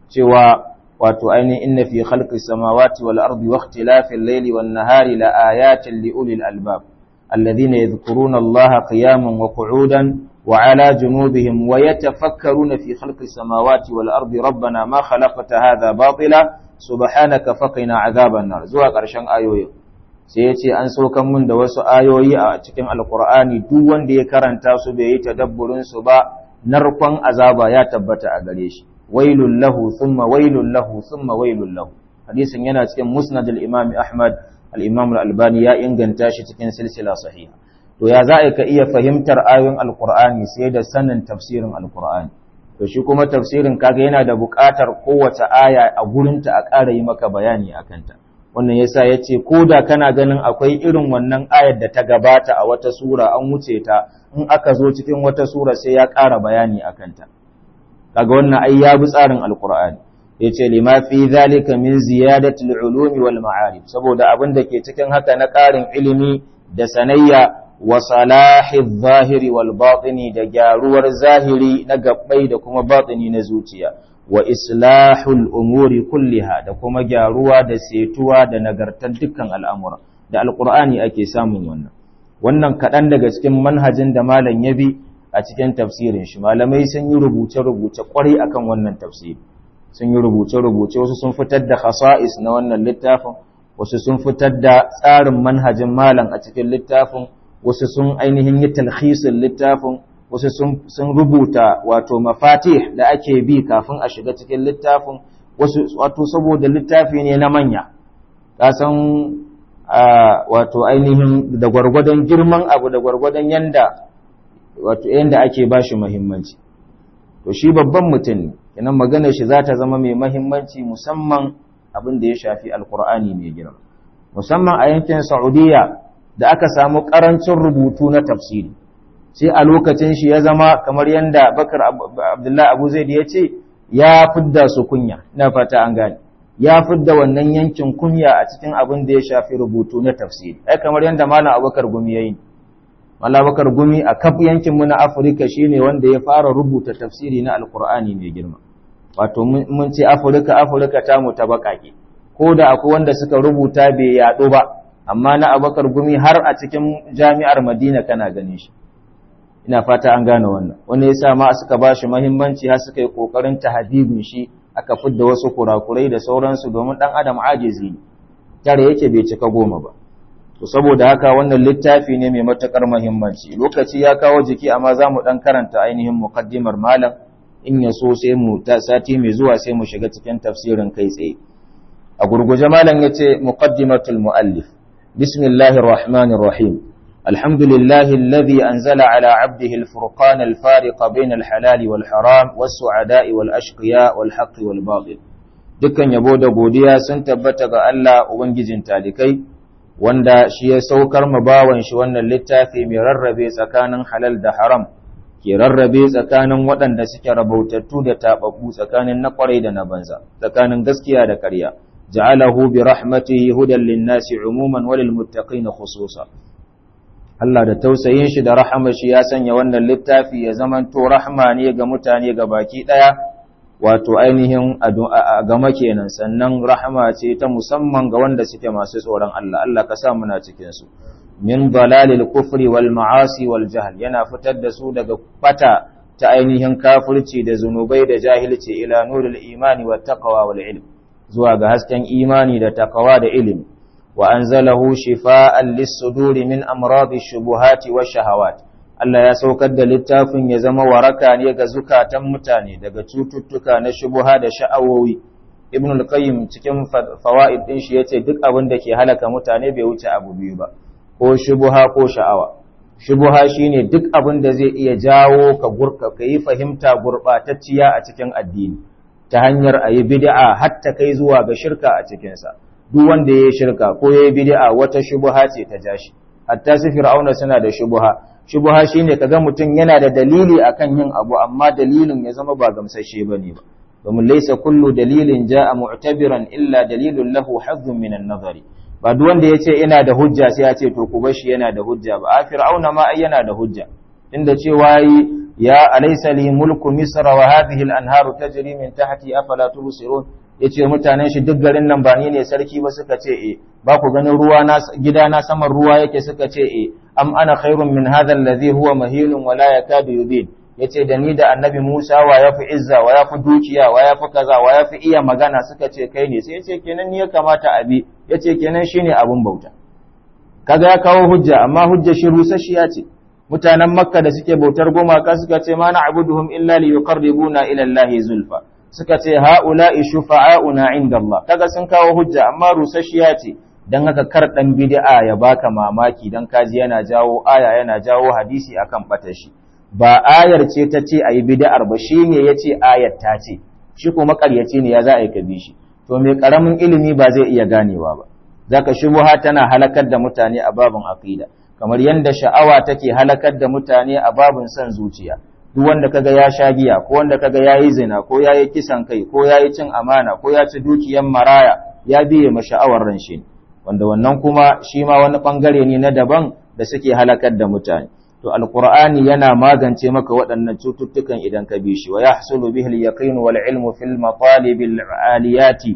cewa wato ainihin inna fi khalqis samawati wal ardi wa ikhtilafil layli wan nahari la ayatin li ulil albab الذين يذكرون الله قياما وقعودا وعلى جنوبهم ويتفكرون في خلق السماوات والأرض ربنا ما خلقت هذا باطلا سبحانك فقنا عذاب النار زوا قرشن ayoyi sai yace an saukan mun da wasu ayoyi a cikin alqur'ani duk wanda ya karanta su bai yi tadabburin su ba narkon azaba ya tabbata a gare shi wailul lahu thumma wailul lahu thumma wailul lahu hadisin yana cikin musnad al-imam ahmad al'imam al'albani ya inganta shi cikin silsila sahiha. To, ya za ka iya fahimtar ayoyin Al'ur'ani sai da sanin tafsirin Al'ur'ani. To, shi kuma tafsirin kaga yana da buƙatar kowace aya a gurinta a ƙara yi maka bayani a kanta. Wannan ya sa ya ce, ko da kana ganin akwai irin wannan ayar da ta gabata a wata sura an wuce ta, in aka zo cikin wata sura sai ya ƙara bayani a kanta. Kaga wannan ai ya bi tsarin Al'ur'ani. yace lima fi zalika min ziyadati al-ulumi wal ma'arif saboda abin da ke cikin haka na ƙarin ilimi da sanayya wa salahi zahiri wal batini da gyaruwar zahiri na gabbai da kuma batini na zuciya wa islahul umuri kulliha da kuma gyaruwa da setuwa da nagartar dukkan al'amura da alqur'ani ake samun wannan wannan kaɗan daga cikin manhajin da malam ya bi a cikin tafsirin shi malamai sun yi rubuce-rubuce kwarai akan wannan tafsiri sun yi rubuce-rubuce wasu sun fitar da khasa'is na wannan littafin wasu sun fitar da tsarin manhajin malam a cikin littafin wasu sun ainihin yi talhisin littafin wasu sun rubuta wato mafatih da ake bi kafin a shiga cikin littafin wasu wato saboda littafi ne na manya kasan wato ainihin da gwargwadon girman abu da gwargwadon yanda wato yanda ake bashi muhimmanci to shi babban mutum ne kenan maganar shi za ta zama mai mahimmanci musamman abin da ya shafi alkur'ani mai girma musamman a yankin saudiya da aka samu karancin rubutu na tafsiri sai a lokacin shi ya zama kamar yadda bakar abdullahi abu zaid ya ce ya fidda su kunya ina fata an gane ya fidda wannan yankin kunya a cikin abin da ya shafi rubutu na tafsiri ai kamar yadda malam abubakar gumi ya yi Malabakar Gumi a kaf yankinmu na Afirka shine wanda ya fara rubuta tafsiri na Alkur'ani mai girma. Wato mun ce Afirka Afirka ta mu ta baƙaƙe. Ko da akwai wanda suka rubuta bai yaɗo ba, amma na Abakar Gumi har a cikin jami'ar Madina kana ganin shi. Ina fata an gane wannan. Wanda ya sa ma suka ba shi muhimmanci har suka yi ƙoƙarin tahdibin shi aka fidda wasu kurakurai da sauransu domin ɗan adam ajizi ne. Tare yake bai cika goma ba. to saboda haka wannan littafi ne mai matakar muhimmanci lokaci ya kawo jiki amma za mu dan karanta ainihin muqaddimar malam in ya so sai mu ta sati mai zuwa sai mu shiga cikin tafsirin kai tsaye a gurguje malam yace muqaddimatul muallif bismillahir rahmanir rahim alhamdulillahi alladhi anzala ala abdihi alfurqana alfariqa bayna alhalali wal haram was su'ada'i wal ashqiya wal haqqi wal batil dukkan yabo da godiya sun tabbata ga Allah ubangijin talikai wanda shi ya saukar ma bawan shi wannan littafi mai rarrabe tsakanin halal da haram ke rarrabe tsakanin waɗanda suke rabautattu da taɓaɓɓu tsakanin na ƙwarai da na banza tsakanin gaskiya da ƙarya ja'alahu bi rahmatihi hudan lin-nasi umuman wa lil-muttaqin khususa Allah da tausayin shi da rahama shi ya sanya wannan littafi ya zamanto rahma ne ga mutane ga baki ɗaya wato ainihin a gama kenan sannan rahama ce ta musamman ga wanda suke masu tsoron Allah Allah ka sa muna cikin su min dalalil kufri wal ma'asi wal jahl yana fitar da su daga bata ta ainihin kafirci da zunubai da jahilci ila nuril imani wat taqwa wal ilm zuwa ga hasken imani da taqwa da ilimi wa anzalahu shifaa'an lis-suduri min amradi shubuhati wash shahawat Allah ya saukar da littafin ya zama waraka ne ga zukatan mutane daga cututtuka na shubuha da sha'awowi Ibn al-Qayyim cikin fawaid din shi yace duk abin da ke halaka mutane bai wuce abu biyu ba ko shubuha ko sha'awa shubuha shine duk abin da zai iya jawo ka gurka kai fahimta gurbatacciya a cikin addini ta hanyar ayi bid'a hatta kai zuwa ga shirka a cikin sa duk wanda yayi shirka ko yayi bid'a wata shubuha ce ta jashi hatta su fir'auna suna da shubuha shubuha shine kaga mutum yana da dalili akan yin abu amma dalilin ya zama ba gamsashe bane ba domin laysa kullu dalilin jaa mu'tabiran illa dalilun lahu hazzun min an-nazari ba duk wanda yace ina da hujja sai ya ce to ku bashi yana da hujja ba a fir'auna ma ai yana da hujja inda cewa ya alaysa li mulku misra wa hadhihi al-anharu tajri min tahti afala tubsirun yace mutanen shi duk garin nan ba ni ne sarki ba suka ce eh ba ku ganin ruwa na gida na saman ruwa yake suka ce eh am ana khairun min hadha alladhi huwa mahilun wa la yakadu yubin yace da ni da annabi Musa wa yafi izza wa yafi dukiya wa yafi kaza wa yafi iya magana suka ce kai ne sai yace kenan ni ya kamata abi yace kenan shine abun bauta kaga ya kawo hujja amma hujja shi rusasshiya ce mutanen makka da suke bautar gumaka suka ce ma na'buduhum illa liyuqarribuna ila allahi zulfa suka ce ha'ula'i shufa'auna inda Allah kaga sun kawo hujja amma rusasshiya ce dan haka kar dan bid'a ya baka mamaki dan kaji yana jawo aya yana jawo hadisi akan batashi ba ayar ce ta ce ayi bid'ar ba shine yace ayar ta ce shi kuma ƙaryace ne ya za a yi kabi shi to mai karamin ilimi ba zai iya ganewa ba zaka shubuha tana halakar da mutane a babin aqida kamar yanda sha'awa take halakar da mutane a babin son zuciya duk wanda kaga ya sha giya ko wanda kaga yayi zina ko yayi kisan kai ko yayi cin amana ko ya ci dukiyan maraya ya biye ma sha'awar ran shi wanda wannan kuma shi ma wani bangare ne na daban da suke halakar da mutane to alqur'ani yana magance maka waɗannan cututtukan idan ka bi shi wa yahsulu bihi al-yaqin wal ilmu fil matalib al-aliyati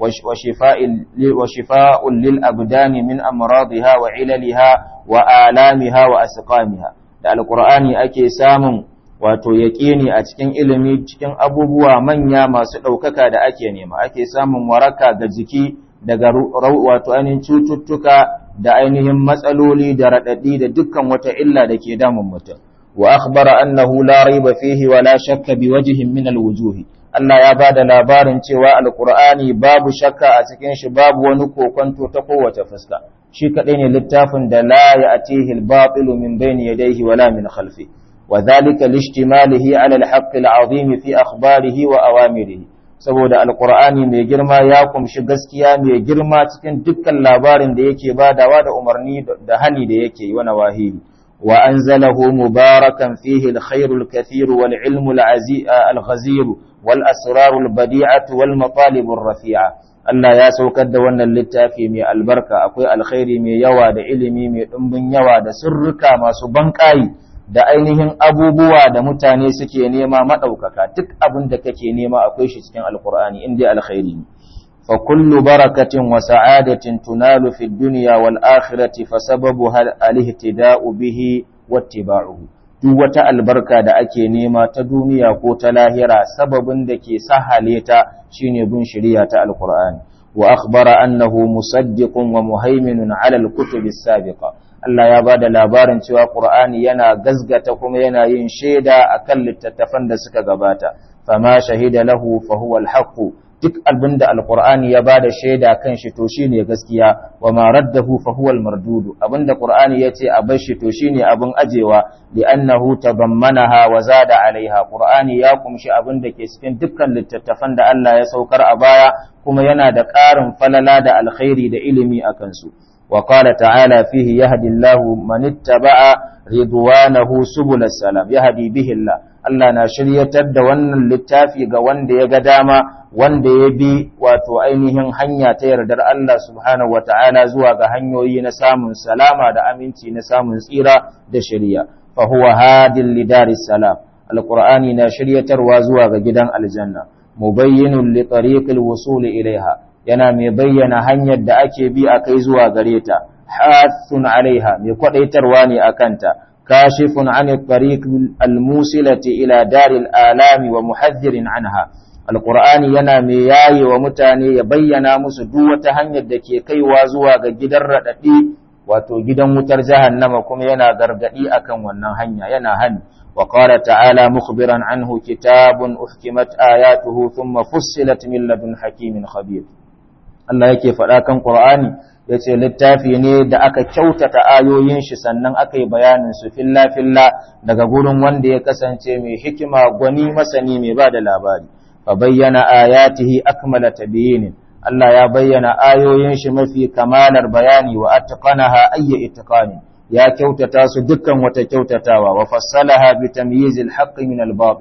وشفاء للأبدان من أمراضها وعللها وآلامها وأسقامها da alqur'ani ake samun wato yaƙini a cikin ilimi cikin abubuwa manya masu ɗaukaka da ake nema ake samun waraka ga jiki daga wato ainihin cututtuka da ainihin matsaloli da raɗaɗi da dukkan wata illa da ke damun mutum wa akhbara annahu la raiba fihi wa la shakka bi wajhin min al-wujuhi Allah ya ba da labarin cewa alkur'ani babu shakka a cikin shi babu wani kokonto ta kowace fuska shi kaɗai ne littafin da la ya atihi al-batilu min bayni yadayhi wala min khalfi wa dhalika lishtimalihi ala al-haqq al-azim fi akhbarihi wa awamirihi saboda alkur'ani mai girma ya kumshi gaskiya mai girma cikin dukkan labarin da yake badawa da umarni da hani da yake yi wa nawahihi wa anzalahu mubarakan fihi al-khairul kathir wal ilmu al-ghazir والأسرار البديعة والمطالب الرفيعة Allah ya saukar da wannan littafi mai albarka akwai alkhairi mai yawa da ilimi mai ɗumbin yawa da sirrika masu banƙayi da ainihin abubuwa da mutane suke nema maɗaukaka duk abin da kake nema akwai shi cikin alkur'ani in dai alkhairi ne fa kullu barakatin wa sa'adatin tunalu fi dunya wal akhirati fa sababuha al-ihtida'u bihi wattiba'uhu duk wata albarka da ake nema ta duniya ko ta lahira sababin da ke sahale ta shine bin shari'a ta alqur'ani wa akhbara annahu musaddiqun wa muhaiminun ala alkutubi sabiqa Allah ya bada labarin cewa Qur'ani yana gazgata kuma yana yin shaida akan littattafan da suka gabata fama shahida lahu fa huwa alhaq duk abinda alqur'ani ya bada shaida kan shi to shine gaskiya wa ma raddahu fa huwa almardudu abinda qur'ani yace a bar shi to shine abin ajewa li'annahu tabammanaha wa zada alaiha qur'ani ya kumshi abinda ke cikin dukkan littattafan da Allah ya saukar a baya kuma yana da ƙarin falala da alkhairi da ilimi akan su wa qala ta'ala fihi yahdi Allahu man ittaba'a ridwanahu subul salam yahdi bihi Allah Allah na shiryatar da wannan littafi ga wanda ya ga dama wanda ya bi wato ainihin hanya ta yardar Allah subhanahu wa ta'ala zuwa ga hanyoyi na samun salama da aminci na samun tsira da shirya, fa huwa hadin lidaris salam, alƙur'ani na shiryatarwa zuwa ga gidan aljanna, mubayyinun li tariqil wusuli ilaiha, yana mai bayyana hanyar da ake bi a kai zuwa gare ta, hathun alaiha, mai kwaɗaitarwa ne a kanta, kashifun an tariq al-musilati ila daril alami wa muhaddirin anha. alkur'ani yana mai yaye wa mutane ya bayyana musu duk wata hanyar da ke kaiwa zuwa ga gidan raɗaɗi wato gidan wutar jahannama kuma yana gargaɗi akan wannan hanya yana hani wa qala ta'ala mukhbiran anhu kitabun uhkimat ayatuhu thumma fussilat min ladun hakimin khabir Allah yake faɗa kan Qur'ani yace littafi ne da aka kyautata ayoyin shi sannan aka yi bayanin su filla filla daga gurin wanda ya kasance mai hikima gwani masani mai ba da labari فبين آياته أكمل تبيين الله يا بين آيوين شمفي كمال البيان وأتقنها أي إتقان يا كوتتا صدقا وتكوتتا وفصلها بتمييز الحق من الباطل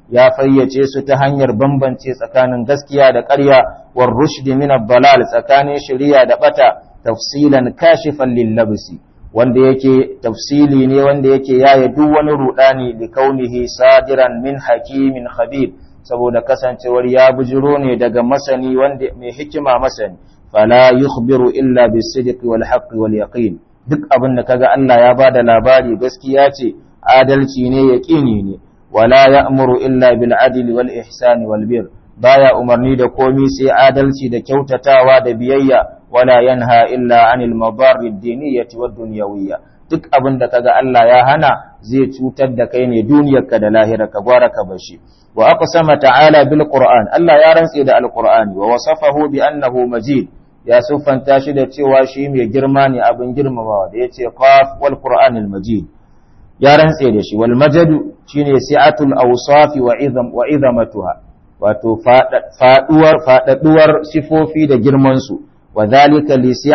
ya fayyace su ta hanyar bambance tsakanin gaskiya da ƙarya war rushdi min ad-dalal tsakanin shari'a da bata tafsilan kashifan lil labsi wanda yake tafsili ne wanda yake yaye duk wani rudani li kaunihi sadiran min hakimin khabir saboda kasancewar ya bujiro ne daga masani wanda mai hikima masani fala yukhbiru illa bis-sidqi wal haqqi wal yaqin duk abin da kaga Allah ya bada labari gaskiya ce adalci ne yaqini ne wala ya'muru illa bil adli wal ihsani wal bir baya umarni da komi sai adalci da kyautatawa da biyayya wala yanha illa anil madarri ad-diniyyati wad dunyawiyya duk abin da kaga Allah ya hana zai cutar da kai ne duniyarka da lahirarka gwara ka bashi wa aqsama ta'ala bil qur'an Allah ya rantse da alqur'ani wa wasafahu bi annahu majid ya siffanta shi da cewa shi mai girma ne abin girmamawa da yace qaf wal qur'anil majid ya rantse da shi wal majadu shine si'atul awsafi wa idham wa idhamatuha wato faduwar fadaduwar sifofi da girman su وذلك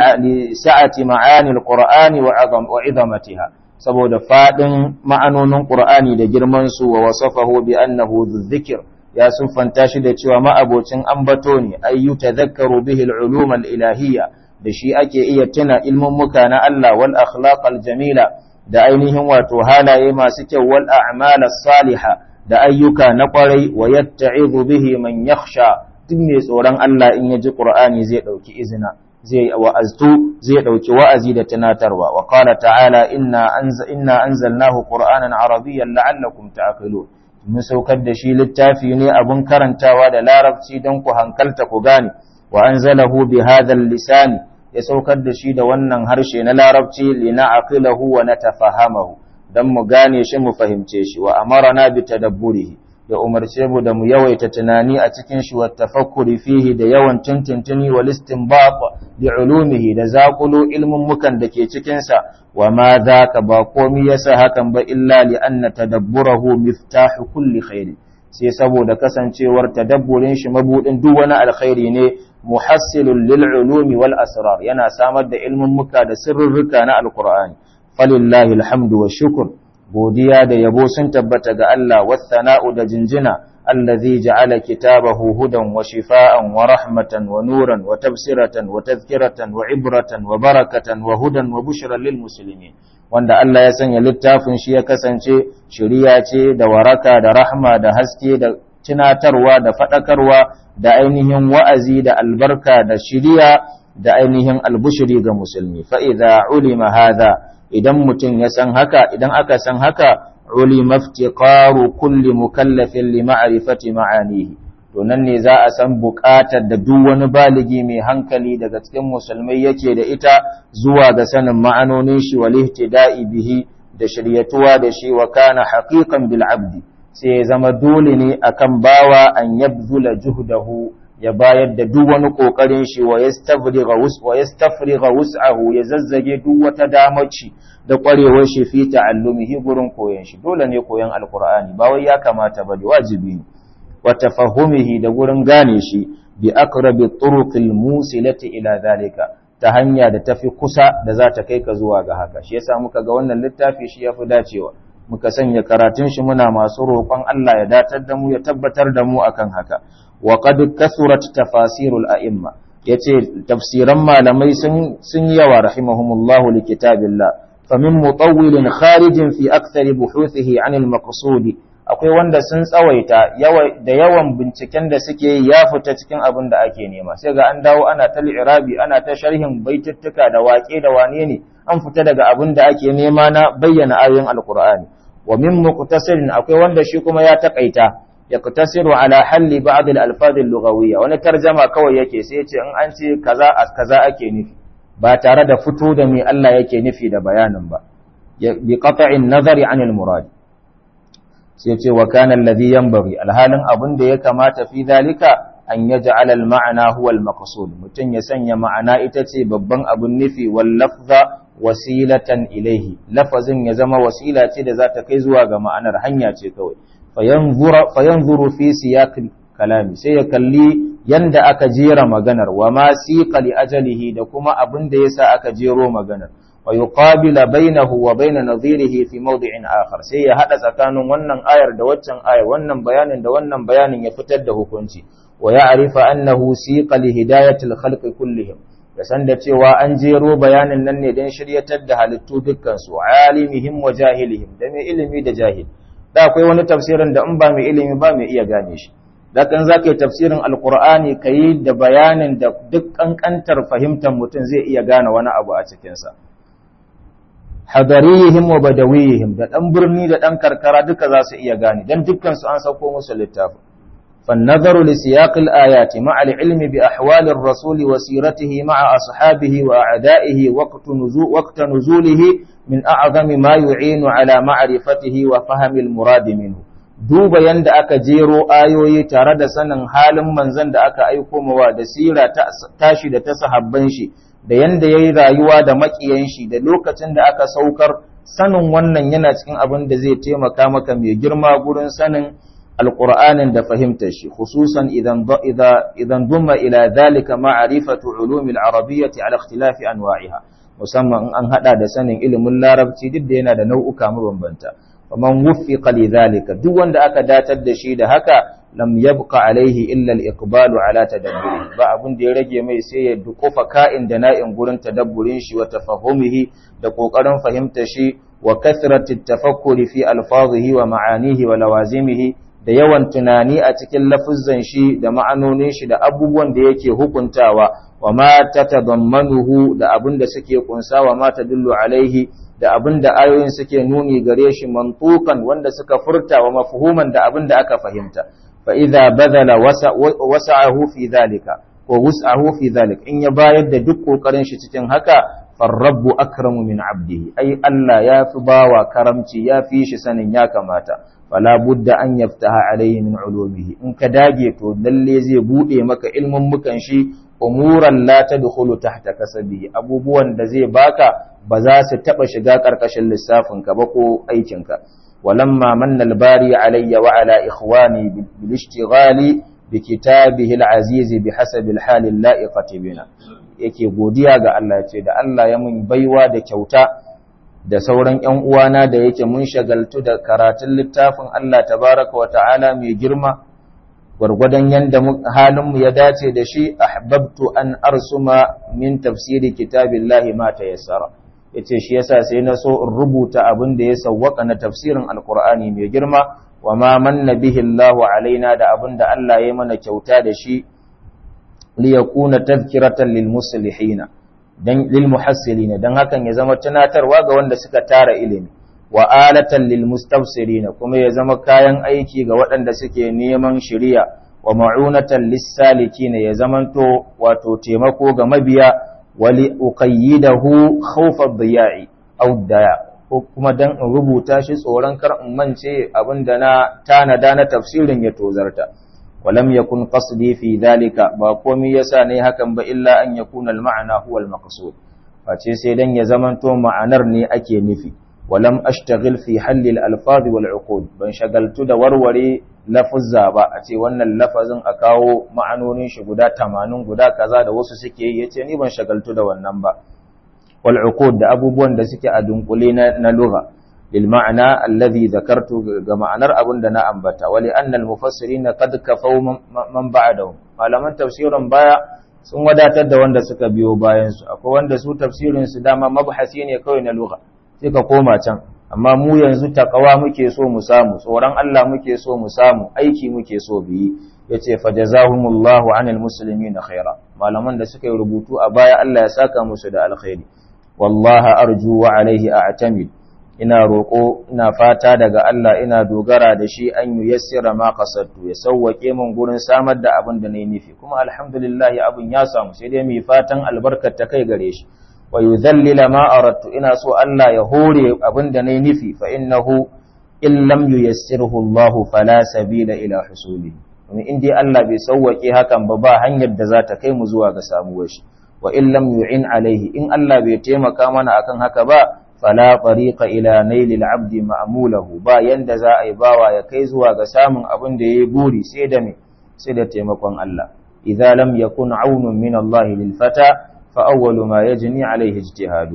لسعة معاني القرآن وعظم وعظمتها saboda fadin ma'anonin Qur'ani da girman su wa wasafahu bi annahu dhikr ya sufanta shi da cewa ma'abocin ambato ne ayyu tadhakkaru bihi al-ulum al-ilahiyya da shi ake iya tuna ilmin muka na Allah wal akhlaq al-jamila da ainihin wato halaye masu kyau wal a'mal as-saliha da ayyuka na kwarai wa yatta'izu bihi man yakhsha duk mai tsoron Allah in ya ji Qur'ani zai ɗauki izina zai wa'aztu zai ɗauki wa'azi da tunatarwa wa qala ta'ala inna anza inna anzalnahu qur'anan arabiyyan la'allakum ta'qilun mun saukar da shi littafi ne abun karantawa da larabci don ku hankalta ku gane wa anzalahu bi hadha lisani ya saukar da shi da wannan harshe na larabci lina'aqilahu wa natafahamahu dan mu gane shi mu fahimce shi wa amarna bi tadabburihi ya umarce mu da mu yawaita tunani a cikin shi wa tafakkuri fihi da yawan tintintini wal istinbat bi ulumihi da zakulu ilmin mukan da ke cikin sa wa ma ka ba komi yasa hakan ba illa li anna tadabburahu miftahu kulli khair sai saboda kasancewar tadabburin shi mabudin duk wani alkhairi ne muhassilul lil ulumi wal asrar yana samar da ilmin muka da sirrurruka na alqur'ani falillahi alhamdu wa shukr godiya da yabo sun tabbata ga Allah wathana'u da jinjina allazi ja'ala kitabahu hudan wa shifaan wa rahmatan wa nuran wa tafsiratan wa tadhkiratan wa ibratan wa barakatan wa hudan wa bushra lil muslimin wanda Allah ya sanya littafin shi ya kasance shiriya ce da waraka da rahma da haske da tunatarwa da fadakarwa da ainihin wa'azi da albarka da shiriya da ainihin albushiri ga musulmi fa idza ulima hadha idan mutum ya san haka idan aka san haka ulima iftiqaru kulli mukallafin li ma'rifati ma'anihi to nan ne za a san buƙatar da duk wani baligi mai hankali daga cikin musulmai yake da ita zuwa ga sanin ma'anonin shi wal ihtida'i bihi da shiryatuwa da shi wa kana haqiqan bil abdi sai ya zama dole ne akan bawa an yabzula juhdahu ya bayar da duk wani kokarin shi wa yastafriga wus wa yastafriga wus'ahu ya zazzage duk wata damaci da kwarewar shi fi ta'allumihi gurin koyon shi dole ne koyon alqur'ani ba wai ya kamata ba da wajibi ne wa tafahumihi da gurin gane shi bi aqrabi turuqil musilati ila zalika ta hanya da tafi kusa da za ta kai ka zuwa ga haka shi yasa muka ga wannan littafi shi yafi dacewa muka sanya karatun shi muna masu roƙon Allah ya datar da mu ya tabbatar da mu akan haka wa qad kasurat tafasirul a'imma yace tafsiran malamai sun sun yawa rahimahumullahu li kitabillah famin mutawwilin kharijin fi akthar buhuthihi anil maqsudi akwai wanda sun tsawaita da yawan binciken da suke yi ya fita cikin abin da ake nema sai ga an dawo ana ta irabi ana ta sharhin baituttuka da waƙe da wane ne an fita daga abin da ake nema na bayyana ayoyin alqur'ani wa min muqtasirin akwai wanda shi kuma ya takaita yaqtasiru ala halli ba'd al-alfaz al-lughawiyya wani tarjama kawai yake sai ya ce in an ce kaza kaza ake nufi ba tare da fito da me Allah yake nufi da bayanin ba bi qat'in nazari anil murad sai ce wa kana alladhi yanbaghi alhalin abin da ya kamata fi dalika an yaj'al al-ma'na huwa al-maqsud mutun ya sanya ma'ana ita ce babban abin nufi wal lafza wasilatan ilaihi lafazin ya zama wasila ce da za ta kai zuwa ga ma'anar hanya ce kawai fayanzuru fi siyaqil kalami sai ya kalli yanda aka jera maganar wa ma siqa li ajalihi da kuma abin da yasa aka jero maganar wa yuqabila bainahu wa bain nadhirihi fi mawdi'in akhar sai ya hada tsakanin wannan ayar da waccan ayar wannan bayanin da wannan bayanin ya fitar da hukunci wa ya'rifa annahu siqa li hidayatil khalqi kullihim da san da cewa an jero bayanin nan ne don shiryatar da halittu dukkan su alimihim wa jahilihim da mai ilimi da jahil da akwai wani tafsirin da in ba mai ilimi ba mai iya gane shi da kan za ka yi tafsirin alkur'ani ka yi da bayanin da duk ƙanƙantar fahimtar mutum zai iya gane wani abu a cikinsa hadarihim wa badawihim da ɗan birni da ɗan karkara duka za su iya gane don dukkansu an sauko musu littafi فالنظر لسياق الآيات مع العلم بأحوال الرسول وسيرته مع أصحابه وأعدائه وقت, نزول وقت نزوله من أعظم ما يعين على معرفته وفهم المراد منه duba yanda aka jero ayoyi tare da sanin halin manzon da aka aiko mawa da sira tashi da ta sahabban shi da yanda yayi rayuwa da makiyan shi da lokacin da aka saukar sanin wannan yana cikin abin da zai taimaka maka mai girma gurin sanin alqur'anin da fahimtar shi khususan idan idan dumma ila dhalika ma'rifatu ulumil arabiyyati ala ikhtilafi anwa'iha musamman in an hada da sanin ilimin larabci duk da yana da nau'uka mabambanta faman wuffiqa lidhalika duk wanda aka datar da shi da haka lam yabqa alaihi illa al-iqbalu ala tadabburi ba abun da ya rage mai sai ya dukufa ka'in da na'in gurin tadabburin shi wa tafahumihi da kokarin fahimta shi wa kathrati tafakkuri fi alfazihi wa ma'anihi wa lawazimihi da yawan tunani a cikin lafuzzan shi da ma'anonin shi da abubuwan da yake hukuntawa wa ma tatadammanuhu da abun da suke kunsa wa ma tadullu alaihi da abin da ayoyin suke nuni gare shi mantukan wanda suka furta wa mafhuman da abin da aka fahimta fa idza badala wasa'ahu fi dhalika ko wus'ahu fi dhalik in ya bayar da duk kokarin shi cikin haka farrabbu akramu min abdihi ai Allah ya fi bawa karamci ya fi shi sanin ya kamata fala budda an yaftaha alayhi min ulumihi in ka dage to lalle zai bude maka ilmin mukan shi umuran la tadkhulu tahta kasabi abubuwan da zai baka ba za su taba shiga karkashin lissafin ka ba ko aikin ka walamma manna albari alayya wa ala ikhwani bil ishtighali bi kitabihi al-aziz bi hasabi al-hal al-la'iqati bina yake godiya ga Allah ce da Allah ya mun baiwa da kyauta da sauran ƴan uwana da yake mun shagaltu da karatun littafin Allah tabaraka wa ta'ala mai girma gwargwadon yanda halinmu ya dace da shi ahbabtu an arsuma min tafsiri kitabillahi ma tayassara yace shi yasa sai na so in rubuta abin da ya sawwaka na tafsirin alqur'ani mai girma wa ma manna bihi Allahu alaina da abin da Allah ya mana kyauta da shi li yakuna tadhkiratan lil muslihina dan lil muhassilina dan hakan ya zama tunatarwa ga wanda suka tara ilimi wa alatan lil mustafsirina kuma ya zama kayan aiki ga waɗanda suke neman shiriya wa ma'unatan lis salikina ya zamanto wato taimako ga mabiya wali uqayyidahu khawfa dhiya'i aw daya ko kuma dan in rubuta shi tsoron kar in mance abinda na tanada na tafsirin ya tozarta walam yakun qasdi fi dhalika ba komai yasa ne hakan ba illa an yakuna al ma'ana huwa al maqsud face sai dan ya zamanto ma'anar ne ake nufi ولم أشتغل في حل الألفاظ والعقود ban shagaltu da warware lafuzza ba a ce wannan lafazin a kawo ma'anonin shi guda 80 guda kaza da wasu suke yi yace ni ban shagaltu da wannan ba wal uqud da abubuwan da suke a dunkule na, na lugha lil ma'ana alladhi dhakartu ga ma'anar abin da na ambata wali anna al mufassirin qad kafaw man ba'dahum malaman tafsirin baya sun wadatar da wanda suka biyo bayan su akwai wanda su tafsirin su dama mabhasi ne kawai na lugha sai ka koma can amma mu yanzu takawa muke so mu samu tsoron Allah muke so mu samu aiki muke so biyi yace fajazahumullahu anil muslimina khaira malaman da suka yi rubutu a baya Allah ya saka musu da alkhairi wallahi arju wa alaihi a'tamid ina roko ina fata daga Allah ina dogara da shi an yi yassira ma qasadtu ya sauwake min gurin samar da abin da nayi nufi kuma alhamdulillah abin ya samu sai dai mu fatan albarkar ta kai gare shi wa yudhallila ma aradtu ina so Allah ya hore abinda nayi nufi fa innahu in lam yuyassirhu Allah fala sabila ila husuli kuma in dai Allah bai sauwake hakan ba ba hanyar da za ta kai mu zuwa ga samuwar shi wa in lam yu'in alaihi in Allah bai taimaka mana akan haka ba fala tariqa ila nailil abdi ma'mulahu ba yanda za a yi bawa ya kai zuwa ga samun abin da yayi buri sai da me sai da taimakon Allah idza lam yakun aunun min Allah lil fata فأول ما يجني عليه اجتهاده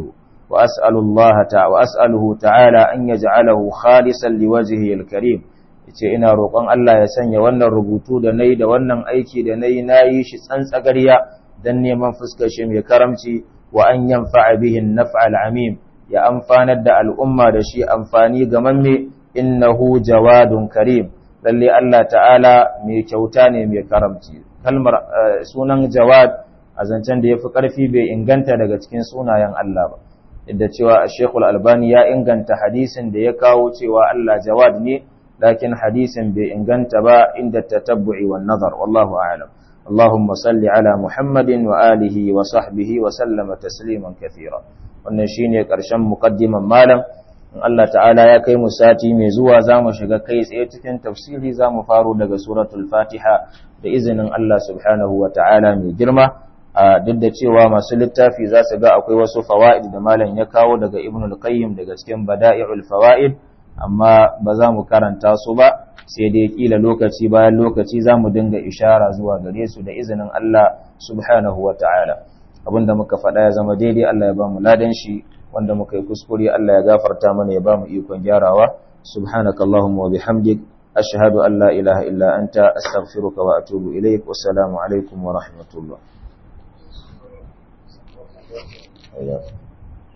وأسأل الله تعالى وأسأله تعالى أن يجعله خالصا لوجهه الكريم yace ina roƙon Allah ya sanya wannan rubutu da nayi da wannan aiki da nayi nayi shi tsantsagariya dan neman fuskar shi mai karamci wa an yanfa'a bihi an-naf'al amim ya amfanar da al'umma da shi amfani ga mamme innahu jawadun karim lalle Allah ta'ala mai kyauta ne mai karamci kalmar sunan jawad a zancen da yafi karfi bai inganta daga cikin sunayen Allah ba inda cewa Sheikhul Albani ya inganta hadisin da ya kawo cewa Allah jawad ne lakin hadisin bai inganta ba inda tatabbu'i wan nazar wallahu a'lam اللهم صل على محمد وآله وصحبه وسلم تسليما كثيرا wannan shine ƙarshen muqaddiman malam in Allah ta'ala ya kai mu sati mai zuwa zamu shiga kai tsaye cikin tafsiri zamu faro daga suratul Fatiha da izinin Allah subhanahu wa ta'ala mai girma duk da cewa masu littafi za su ga akwai wasu fawaid da malam ya kawo daga Ibn al-Qayyim daga cikin Bada'i'ul Fawaid amma ba za mu karanta su ba sai dai kila lokaci bayan lokaci za mu dinga ishara zuwa gare su da izinin Allah subhanahu wa ta'ala abinda muka faɗa ya zama daidai Allah ya ba mu ladan shi wanda muka yi kuskure Allah ya gafarta mana ya ba mu ikon gyarawa subhanaka allahumma wa bihamdik ashhadu an la ilaha illa anta astaghfiruka wa atubu ilaik wassalamu alaikum wa rahmatullah